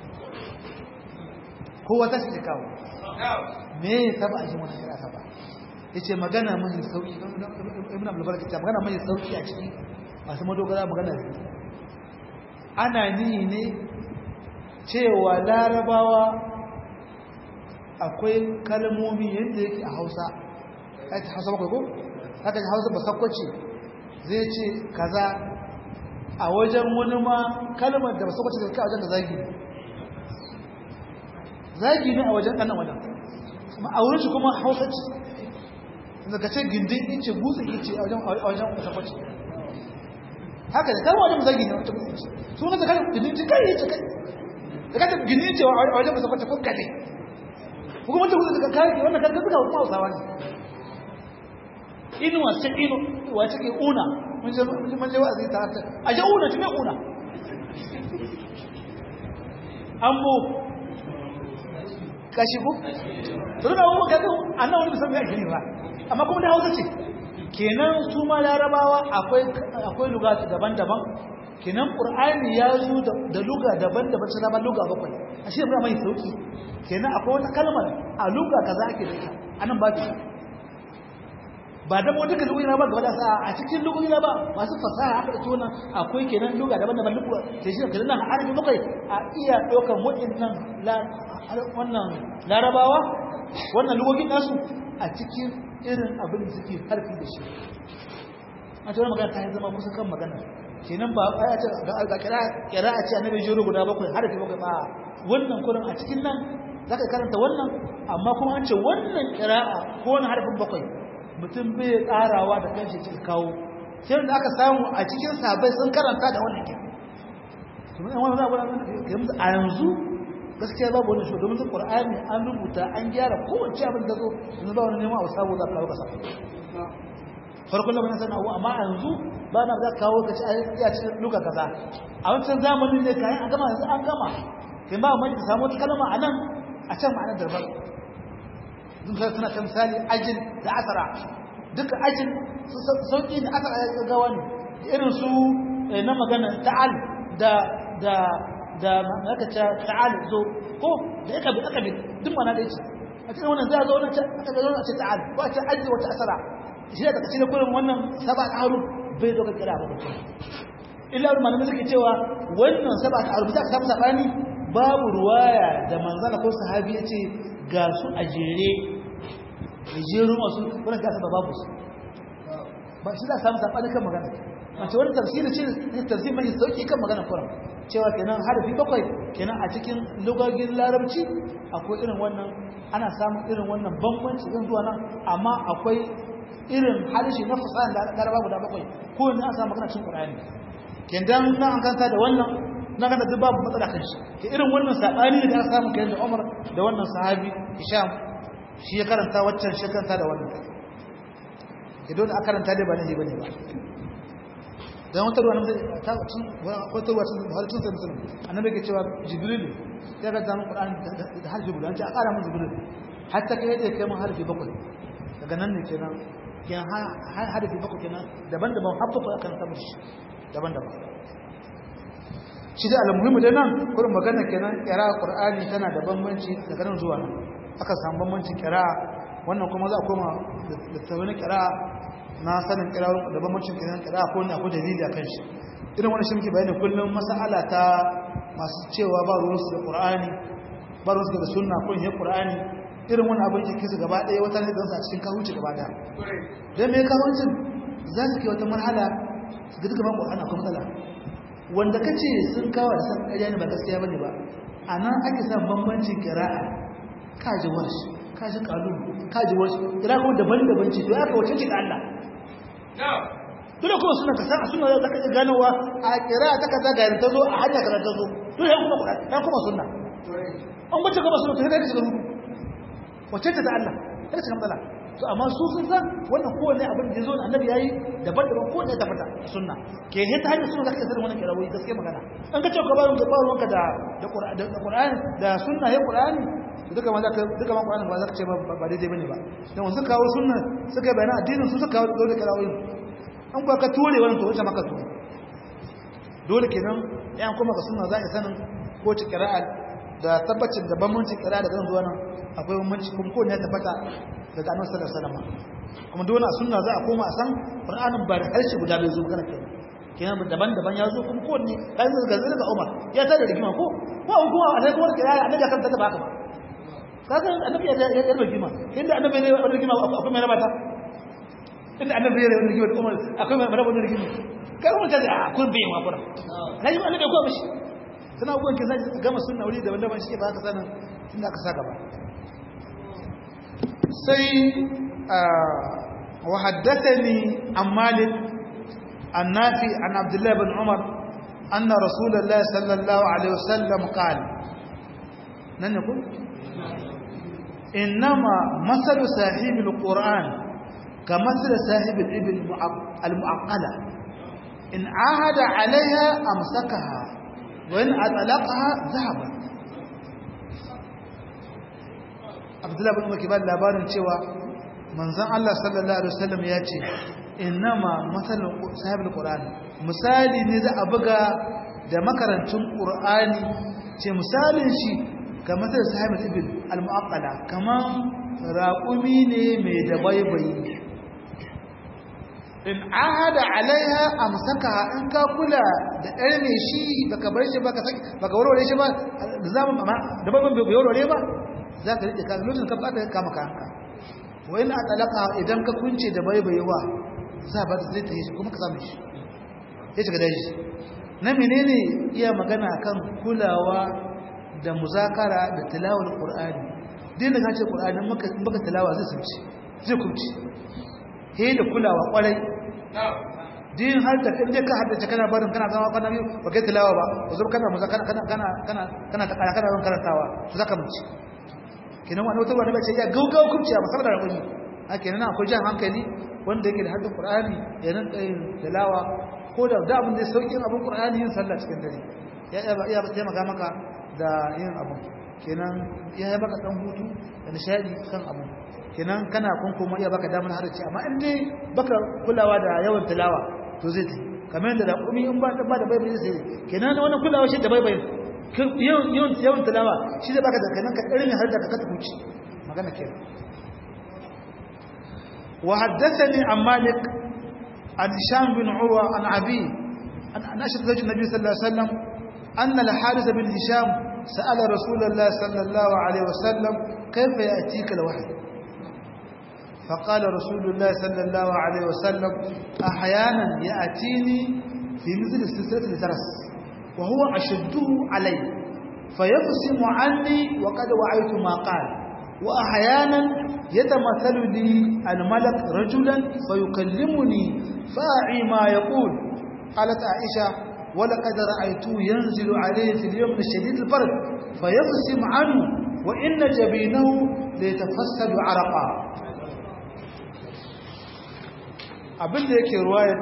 kowa ta shi kawo me ya taba a cikin wannan kira ta ba ya ce magana mai sauki ibn abdulbarka ce magana mai sauki a ciki masu madogara magana ne ana nihi ne cewa larabawa akwai kalmomi yadda yake a hausa ake hausa bakwai ko? haka hausa ba sakwace zai ce kaza a wajen wani ma kalmar da ba sakwace da kai a wajen da zagi ne zagi ne a wajen ɗanan wajen a wurin shi kuma hausa ce da ka ce gindin ice gutsun ice a wajen sakwace haka da kalmar wajen zagi ne wata gutsun ice suna da kalmar gindin kai ice kai da kata gindin ice a wajen sakwace ko kale kuma wanda kuka daga kayan wannan kan duka kuma hausawa ne inuwa ce inu wace ke una mun je mun je wa'azi ta ta a je una tume una ambo kashi ku to da mu ga annan wani musamman yake ba amma kuma da hausa ce kenan su ma larabawa akwai akwai lugatu daban-daban kenan qur'ani ya zo da luga daban-daban sai ba luga bakwai ashe ba mai sauki kenan akwai wata kalmar a luga kaza ake da ita anan ba ta ba da mu duka lugoyi ba gaba da sa a cikin lugoyi ba masu fasaha aka da tona akwai kenan luga daban-daban luga ke shi kenan nan arabi bakwai a iya ɗaukar waɗannan wannan larabawa wannan lugogin nasu a cikin irin abin da suke harfi da shi a tsoron magana ta yi zama kusa kan magana kenan ba a ce ga kira a ce annabi jiro guda bakwai harfi bakwai ba wannan kurin a cikin nan za ka karanta wannan amma kuma an ce wannan kira'a ko wani harfin bakwai mutum bai tsarawa da kanshi cikin kawo sai da aka samu a cikin sabai sun karanta da wannan kira kuma yan wani abu a yanzu gaskiya babu wani shi domin su qur'ani an rubuta an gyara kowace abin da zo yanzu ba wani neman abu sabo za ka kawo kasa farkon lokacin sana abu amma yanzu ba na za ka kawo ka ci a cikin luka kaza a wancan zamanin ne kayan an gama yanzu an gama kai ba mai samu wata kalma a nan a can ma'anar darbar duk sai suna ta misali ajin da asara duka ajin sauƙi da asara ya gawa ne irin su na magana ta'al da da da aka ce ta'al zo ko da aka bi aka bi duk mana da yake a cikin wannan zai zo wannan aka ga wannan ce ta'al ko a ce ajin wata asara shi da cikin kullum wannan saba haruf bai zo ka kira ba mutum illa malamai suke cewa wannan saba haruf da aka samu sabani babu ruwaya da manzana ko sahabi ya ce ga su a jere da jeru masu wani gasa ba babu su ba shi za a samu saɓani kan magana mace wani tafsiri ce ne tafsiri mai sauƙi kan magana kuran cewa kenan harafi bakwai kenan a cikin lugagin larabci akwai irin wannan ana samun irin wannan bambanci ɗin zuwa nan amma akwai irin harshe na fasahan da laraba guda bakwai ko ne an samu magana cin ƙur'ani kendan na an kanta da wannan na kanta duk babu matsala kan shi ke irin wannan saɓani da aka samu kenan da umar da wannan sahabi hisham shi ya karanta waccan shi karanta da wannan idan aka karanta dai ba ne bane ba dan wata ruwa nan ta cin wata ruwa cin har cin musulmi annabi ke cewa jibril ya ga dan qur'ani da harfi guda ce a ƙara mun jibril hatta kai da kai mun harfi bakwai daga nan ne kenan kenan harfi bakwai kenan daban-daban habba akan samu shi daban-daban shi da almuhimmi da nan kurin magana kenan kira qur'ani tana da bambanci daga nan zuwa nan aka samu bambancin kira wannan kuma za a koma da tawani kira na sanin kira da bambancin kira kira ko ne akwai dalili akan shi irin wani shi muke bayani kullum mas'ala ta masu cewa ba ruwan su da qur'ani ba ruwan su da sunna ko ne qur'ani irin wani abin da kisa gaba ɗaya wata ne da a cikin kawuci gaba ɗaya dan me kawucin za su kai wata marhala su ga duka qur'ani akwai matsala wanda kace sun kawo da san ƙarya ne ba gaskiya bane ba anan ake sa bambancin qira'a kaji warshi kaji kalu kaji warshi kira kuma daban-daban ce to aka wace ce da Allah dole kuma suna ka san suna da kake ganowa a kira ta kaza ga ta zo a hanya kaza ta zo to ya kuma Qur'ani ya kuma sunna an bace kuma sunna to sai ka shiga rubu wace ce da Allah kada ka matsala to amma su sun san wannan kowanne abin da yazo annabi yayi daban-daban kowanne ta fata sunna ke he ta hanyar sunna zaka sanin wannan kirawoyi gaskiya magana an ka ce ka bayan gaba ruwanka da da Qur'ani da sunna ya Qur'ani duka ma zaka duka ma Qur'ani ba zaka ce ba daidai bane ba dan wasu kawo sunna suka bayyana addinin su suka kawo dole kirawoyi an ba ka tore wannan to wace maka tore dole kenan yan kuma ka sunna za a sanin ko ci qira'a da tabbacin da bambanci qira'a da kan zuwa nan akwai bambanci kuma ko ne ya tabbata daga annabi sallallahu alaihi wasallam kuma dole a sunna za a koma a san qur'anin ba da harshe guda bai zo magana kenan kenan daban-daban ya zo kuma kowanne kai zai gaza daga Umar ya tada rigima ko ko an kuma a sai kuma qira'a annabi kan ta ba haka ba kaga annabi ya ya rigima inda annabi ne ya rigima akwai mai rabata inda annabi ya rigima Umar akwai mai rabata rigima kai kuma kaza a kun bai ma fara kai annabi ko mishi sana abubuwan ke zai gama sunna wuri daban-daban shi ba ka sanin inda aka saka ba sai وحدثني عن مالك النافي عن عبد الله بن عمر أن رسول الله صلى الله عليه وسلم قال من يقول إنما مثل صاحب القرآن كمثل صاحب الإبل المعقلة إن عاهد عليها أمسكها وإن أطلقها ذهبت abdullahi bin umar ke ba labarin cewa manzon Allah sallallahu alaihi wasallam ya ce innama masalul sahibul qur'an misali ne za a buga da makarantun qur'ani ce misalin shi kamar da sahibul ibil al-mu'aqqala kaman raqumi ne mai da baibayi in ahada alaiha amsakaha in ka kula da ɗaya ne shi baka bar shi baka baka warware shi ba da zaman da babban bai warware ba za ka riƙe kan lokacin ka fata kama kanka wai na talaka idan ka kunce da baibayewa za ba zai ta yi shi kuma ka samu shi ya shiga daji na menene iya magana kan kulawa da muzakara da tilawar qur'ani din da kace qur'ani maka baka tilawa zai sunci zai kunci he da kulawa kwarai din har da inda ka haddace kana barin kana zama kana biyu ba kai tilawa ba ko zo kana muzakara kana kana kana kana kana kana karantawa to zaka muci kenan wani wata wani bace ya gaugau kubci a masalar rabani a kenan akwai jan hankali wanda yake da haddin qur'ani ya nan tsayin tilawa ko da da abin da ya sauki abin qur'ani yin sallah cikin dare ya ya taimaka maka da yin abu kenan ya yi baka dan hutu da nishadi kan abu kenan kana kun kuma iya baka damar harace amma in dai baka kulawa da yawan tilawa to zai tafi kamar yadda da kumi in ba ba da bai bai zai kenan wannan kulawa shi da bai bai yawan yawan tilawa shi zai baka da kanan ka irin har da ka kata huci magana kenan wa haddathani an malik an hisham bin urwa an abi an ashhadu zawj nabi sallallahu alaihi wasallam anna al-harith bin hisham sa'ala rasulullah sallallahu alaihi wasallam kayfa ya'tika al-wahy فقال رسول الله صلى الله عليه وسلم أحيانا يأتيني في مثل السلسلة الجرس وهو أشده علي فيقسم عني وقد وعيت ما قال وأحيانا يتمثل لي الملك رجلا فيكلمني فأعي ما يقول قالت عائشة ولقد رأيته ينزل عليه في اليوم الشديد البرد فيقسم عنه وإن جبينه ليتفسد عرقا abinda yake ruwayar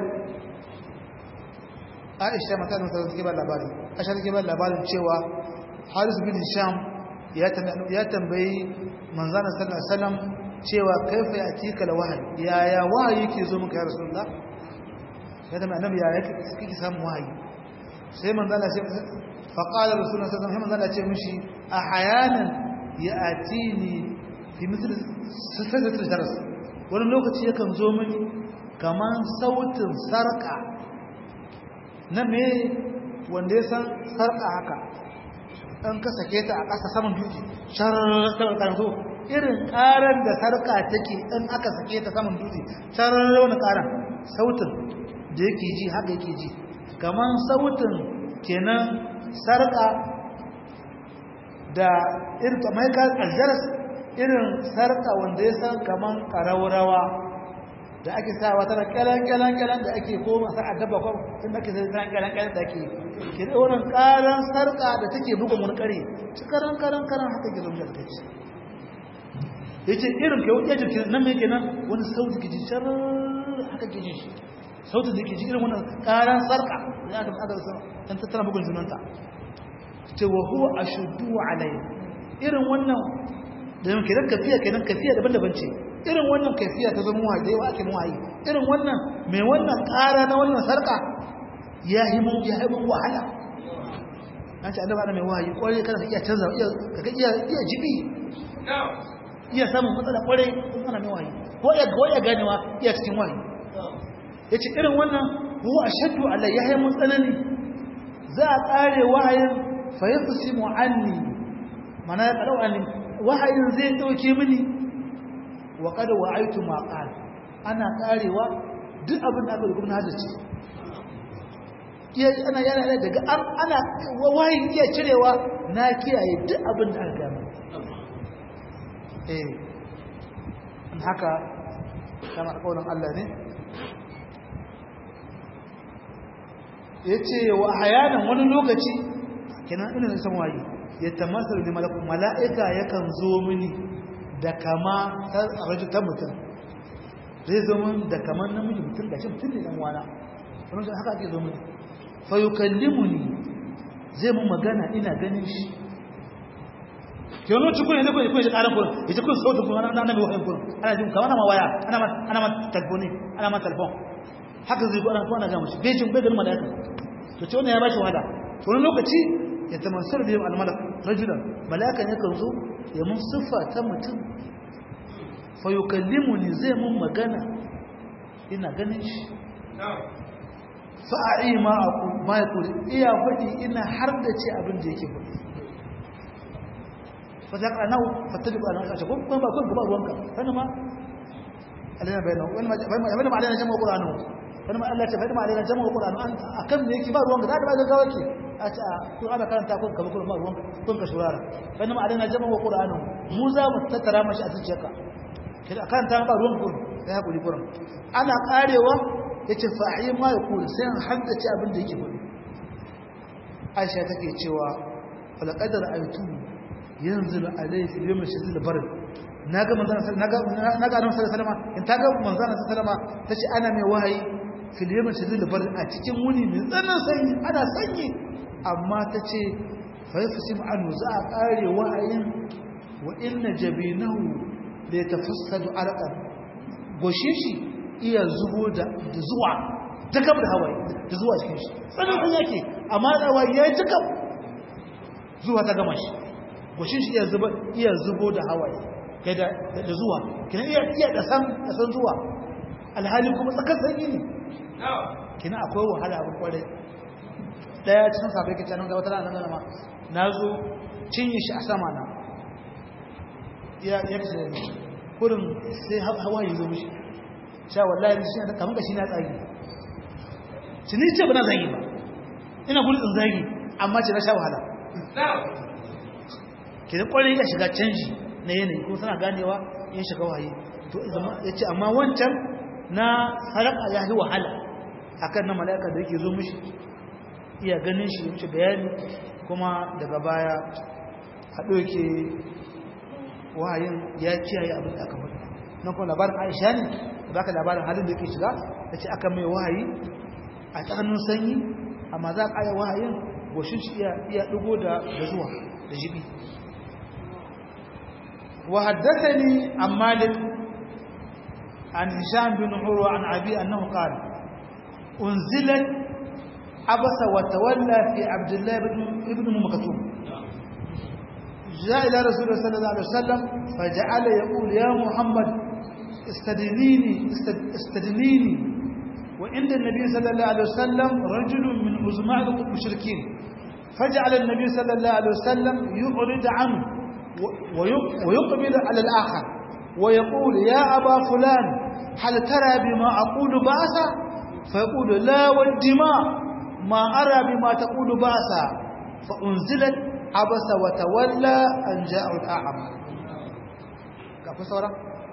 aisha mata da take ba labari aisha take ba labarin cewa haris bin sham ya tambayi manzana sallallahu alaihi wasallam cewa kaifa yatika la wahayi yaya wahayi yake zo muka ya rasulullah ya tambayi annabi yaya kike samu wahayi sai manzana sai fa qala rasulullah sallallahu alaihi wasallam manzana ce mishi ahyanan ya'tini fi mithl sifatul daras wani lokaci yakan zo mini kaman sautin sarka na me wanda ya san sarka haka ɗan ka sake ta a ƙasa saman dutse sharar so irin ƙarar da sarka take ɗan aka sake ta saman dutse sharar wani ƙarar sautin da yake ji haka yake ji kaman sautin kenan sarka da irin kamar aljaras irin sarka wanda ya san kaman ƙaraurawa da ake sawa tana kyalan-kyalan-kyalan da ake koma sa a dabba kwan sun ake sai tana kyalan-kyalan da ake ke da wannan karan sarka da take bugun wani kare ci karan karan karan haka ke zama da ce ya ce irin ke wuce jirgin nan mai kenan wani sauti ke ji shar haka ke ji shi sautin da ke ji irin wannan karan sarka da aka aka sa dan tattara bugun junanta ce wa huwa ashuddu alayhi irin wannan da yake da kafiya kenan kafiya daban-daban ce irin wannan kafiya ta zama wahayi da yawa ake wahayi irin wannan mai wannan ƙara na wannan sarƙa ya yi mun ya yi mun wahala an ce annaba mai wahayi kwarai kada ka iya canza iya ka iya iya jibi iya samun matsala kwarai kun ana mai wahayi ko ya ko ya ganewa iya cikin wahayi yace irin wannan huwa ashaddu alai ya yi mun tsanani za a tsare wahayin fa yafsimu anni mana ya kalau anni wahayin zai dauke mini wa kada wa'aitu ma qal ana karewa duk abin da aka rubuta hadisi iya ana yana daga an ana wayin iya cirewa na kiyaye duk abin da aka gama eh haka kama kaulan Allah ne yace wa hayanan wani lokaci kenan ina san wayi ya tamassalu da malakun mala'ika yakan zo mini da kama ta rajin ta mutum zai zo min da kamar namiji mutum da shi mutum ne dan wana wani shi haka ake zo mini fa yukallimuni zai mun magana ina ganin shi ke wani cikin ne kuma kuma shi karan kuma ya ce kun sautin kuma na nabi wahayin kuma ana jin kamar ma waya ana ma ana ma telefoni ana ma telefon haka zai ko ana ko ana ga mushi bai jin bai ganin malaka to ce wannan ya bashi wahala wani lokaci ya tamassar da yau almalak rajulan malakan yakan zo ya mun siffa ta mutum fa yukallimuni zai mun magana ina ganin shi fa a'i ma aqul ma yaqul iya fadi ina har da ce abin da yake fadi fa zaka nau fatabi ba nan ko kuma ba kun ba ruwanka kana ma alina bayana wani ma bayana ma alina jama'a qur'anu wani ma Allah ta bayana ma alina jama'a qur'anu an akan me yake ba ruwanka da ba ga gawaki a ce to ana karanta kun kaba kuma ruwan kun ka shurara wani ma alina jama'a qur'anu mu za mu tattara mashi a zuciyarka kida karanta ba ruwan kun sai hakuri kuran ana karewa yace fa'i ma yaqul sai an haddace abin da yake faɗi Aisha take cewa fala qadar aytu yanzil alayhi fil yawm shadid al-bard naga manzon naga naga annabi sallallahu alaihi wasallam in ta ga manzon sallallahu alaihi wasallam tace ana mai wahayi fil yawm shadid al-bard a cikin wuni mai tsananin sanyi ana sanyi amma tace fa yafsim anhu za a kare wahayin wa inna jabinahu la yatafassadu arqan goshin shi iya zubo da zuwa ta gab da hawaye da zuwa cikin shi tsananin yake amma da hawaye ya ji gab zuwa ta gama shi goshin shi iya zubo iya zubo da hawaye kai da da zuwa kina iya iya da san da san zuwa alhali kuma tsakar sanyi ne kina akwai wahala abin kwarai daya cikin sabai ke canan gaba tana nan ma na zo cinye shi a sama na ya ya kace kurin sai hawa yi zo mishi sha wallahi shi ne kamar kashi na tsagi shi ni ce ba na zagi ba ina gudun in zagi amma ce na sha wahala ke da kwarai ya shiga canji na yanayi kuma suna ganewa in shiga waye to ya ce amma wancan na haraka ya yi wahala akan na mala'ika da yake zo mishi iya ganin shi mishi bayani kuma daga baya a ɗauke wahayin ya kiyaye abin da aka mutu nan kuma labarin aisha ne da ka labarin halin da yake shiga da ce aka mai wahayi a tsananin sanyi amma za a ƙaya wahayin goshin shi iya ɗigo da zuwa da jibi وحدثني عن مالك عن هشام بن عروة عن أبي أنه قال أنزلت عبس وتولى في عبد الله بن ابن مكتوم جاء إلى رسول الله صلى الله عليه وسلم فجعل يقول يا محمد استدنيني استدنيني وعند النبي صلى الله عليه وسلم رجل من عظماء المشركين فجعل النبي صلى الله عليه وسلم يعرض عنه ويقبل على الآخر ويقول يا أبا فلان هل ترى بما أقول بأسا فيقول لا والدماء ما أرى بما تقول بأسا فأنزلت عبس وتولى أن جاء الأعمى كيف صورة؟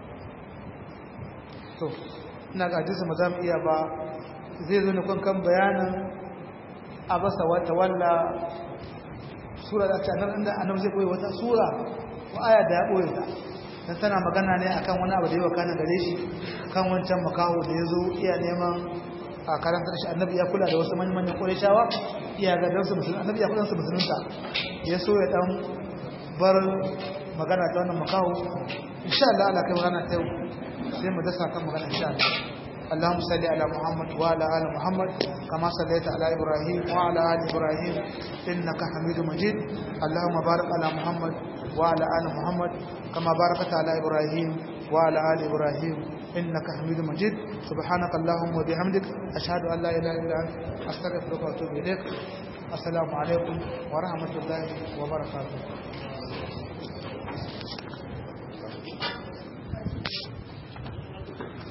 to ina ga hadisi mu zamu iya ba zai zo ne kun kan bayanin abasa wa tawalla sura da ta nan inda annabi zai koyi wata sura ko aya da ya koyi ta dan tana magana ne akan wani abu da yawa kana gare shi kan wancan makaho da yazo iya neman a karantar shi annabi ya kula da wasu manyan manyan qurayshawa iya ga dan su musulmi annabi ya kula da musulunta ya so ya dan bar magana ta wannan makaho insha Allah Allah kai magana ta yau sai mu dasa kan magana insha Allah اللهم صل على محمد وعلى ال محمد كما صليت على ابراهيم وعلى ال ابراهيم انك حميد مجيد اللهم بارك على محمد وعلى ال محمد كما باركت على ابراهيم وعلى ال ابراهيم انك حميد مجيد سبحانك اللهم وبحمدك اشهد ان لا اله الا انت استغفرك واتوب اليك السلام عليكم ورحمه الله وبركاته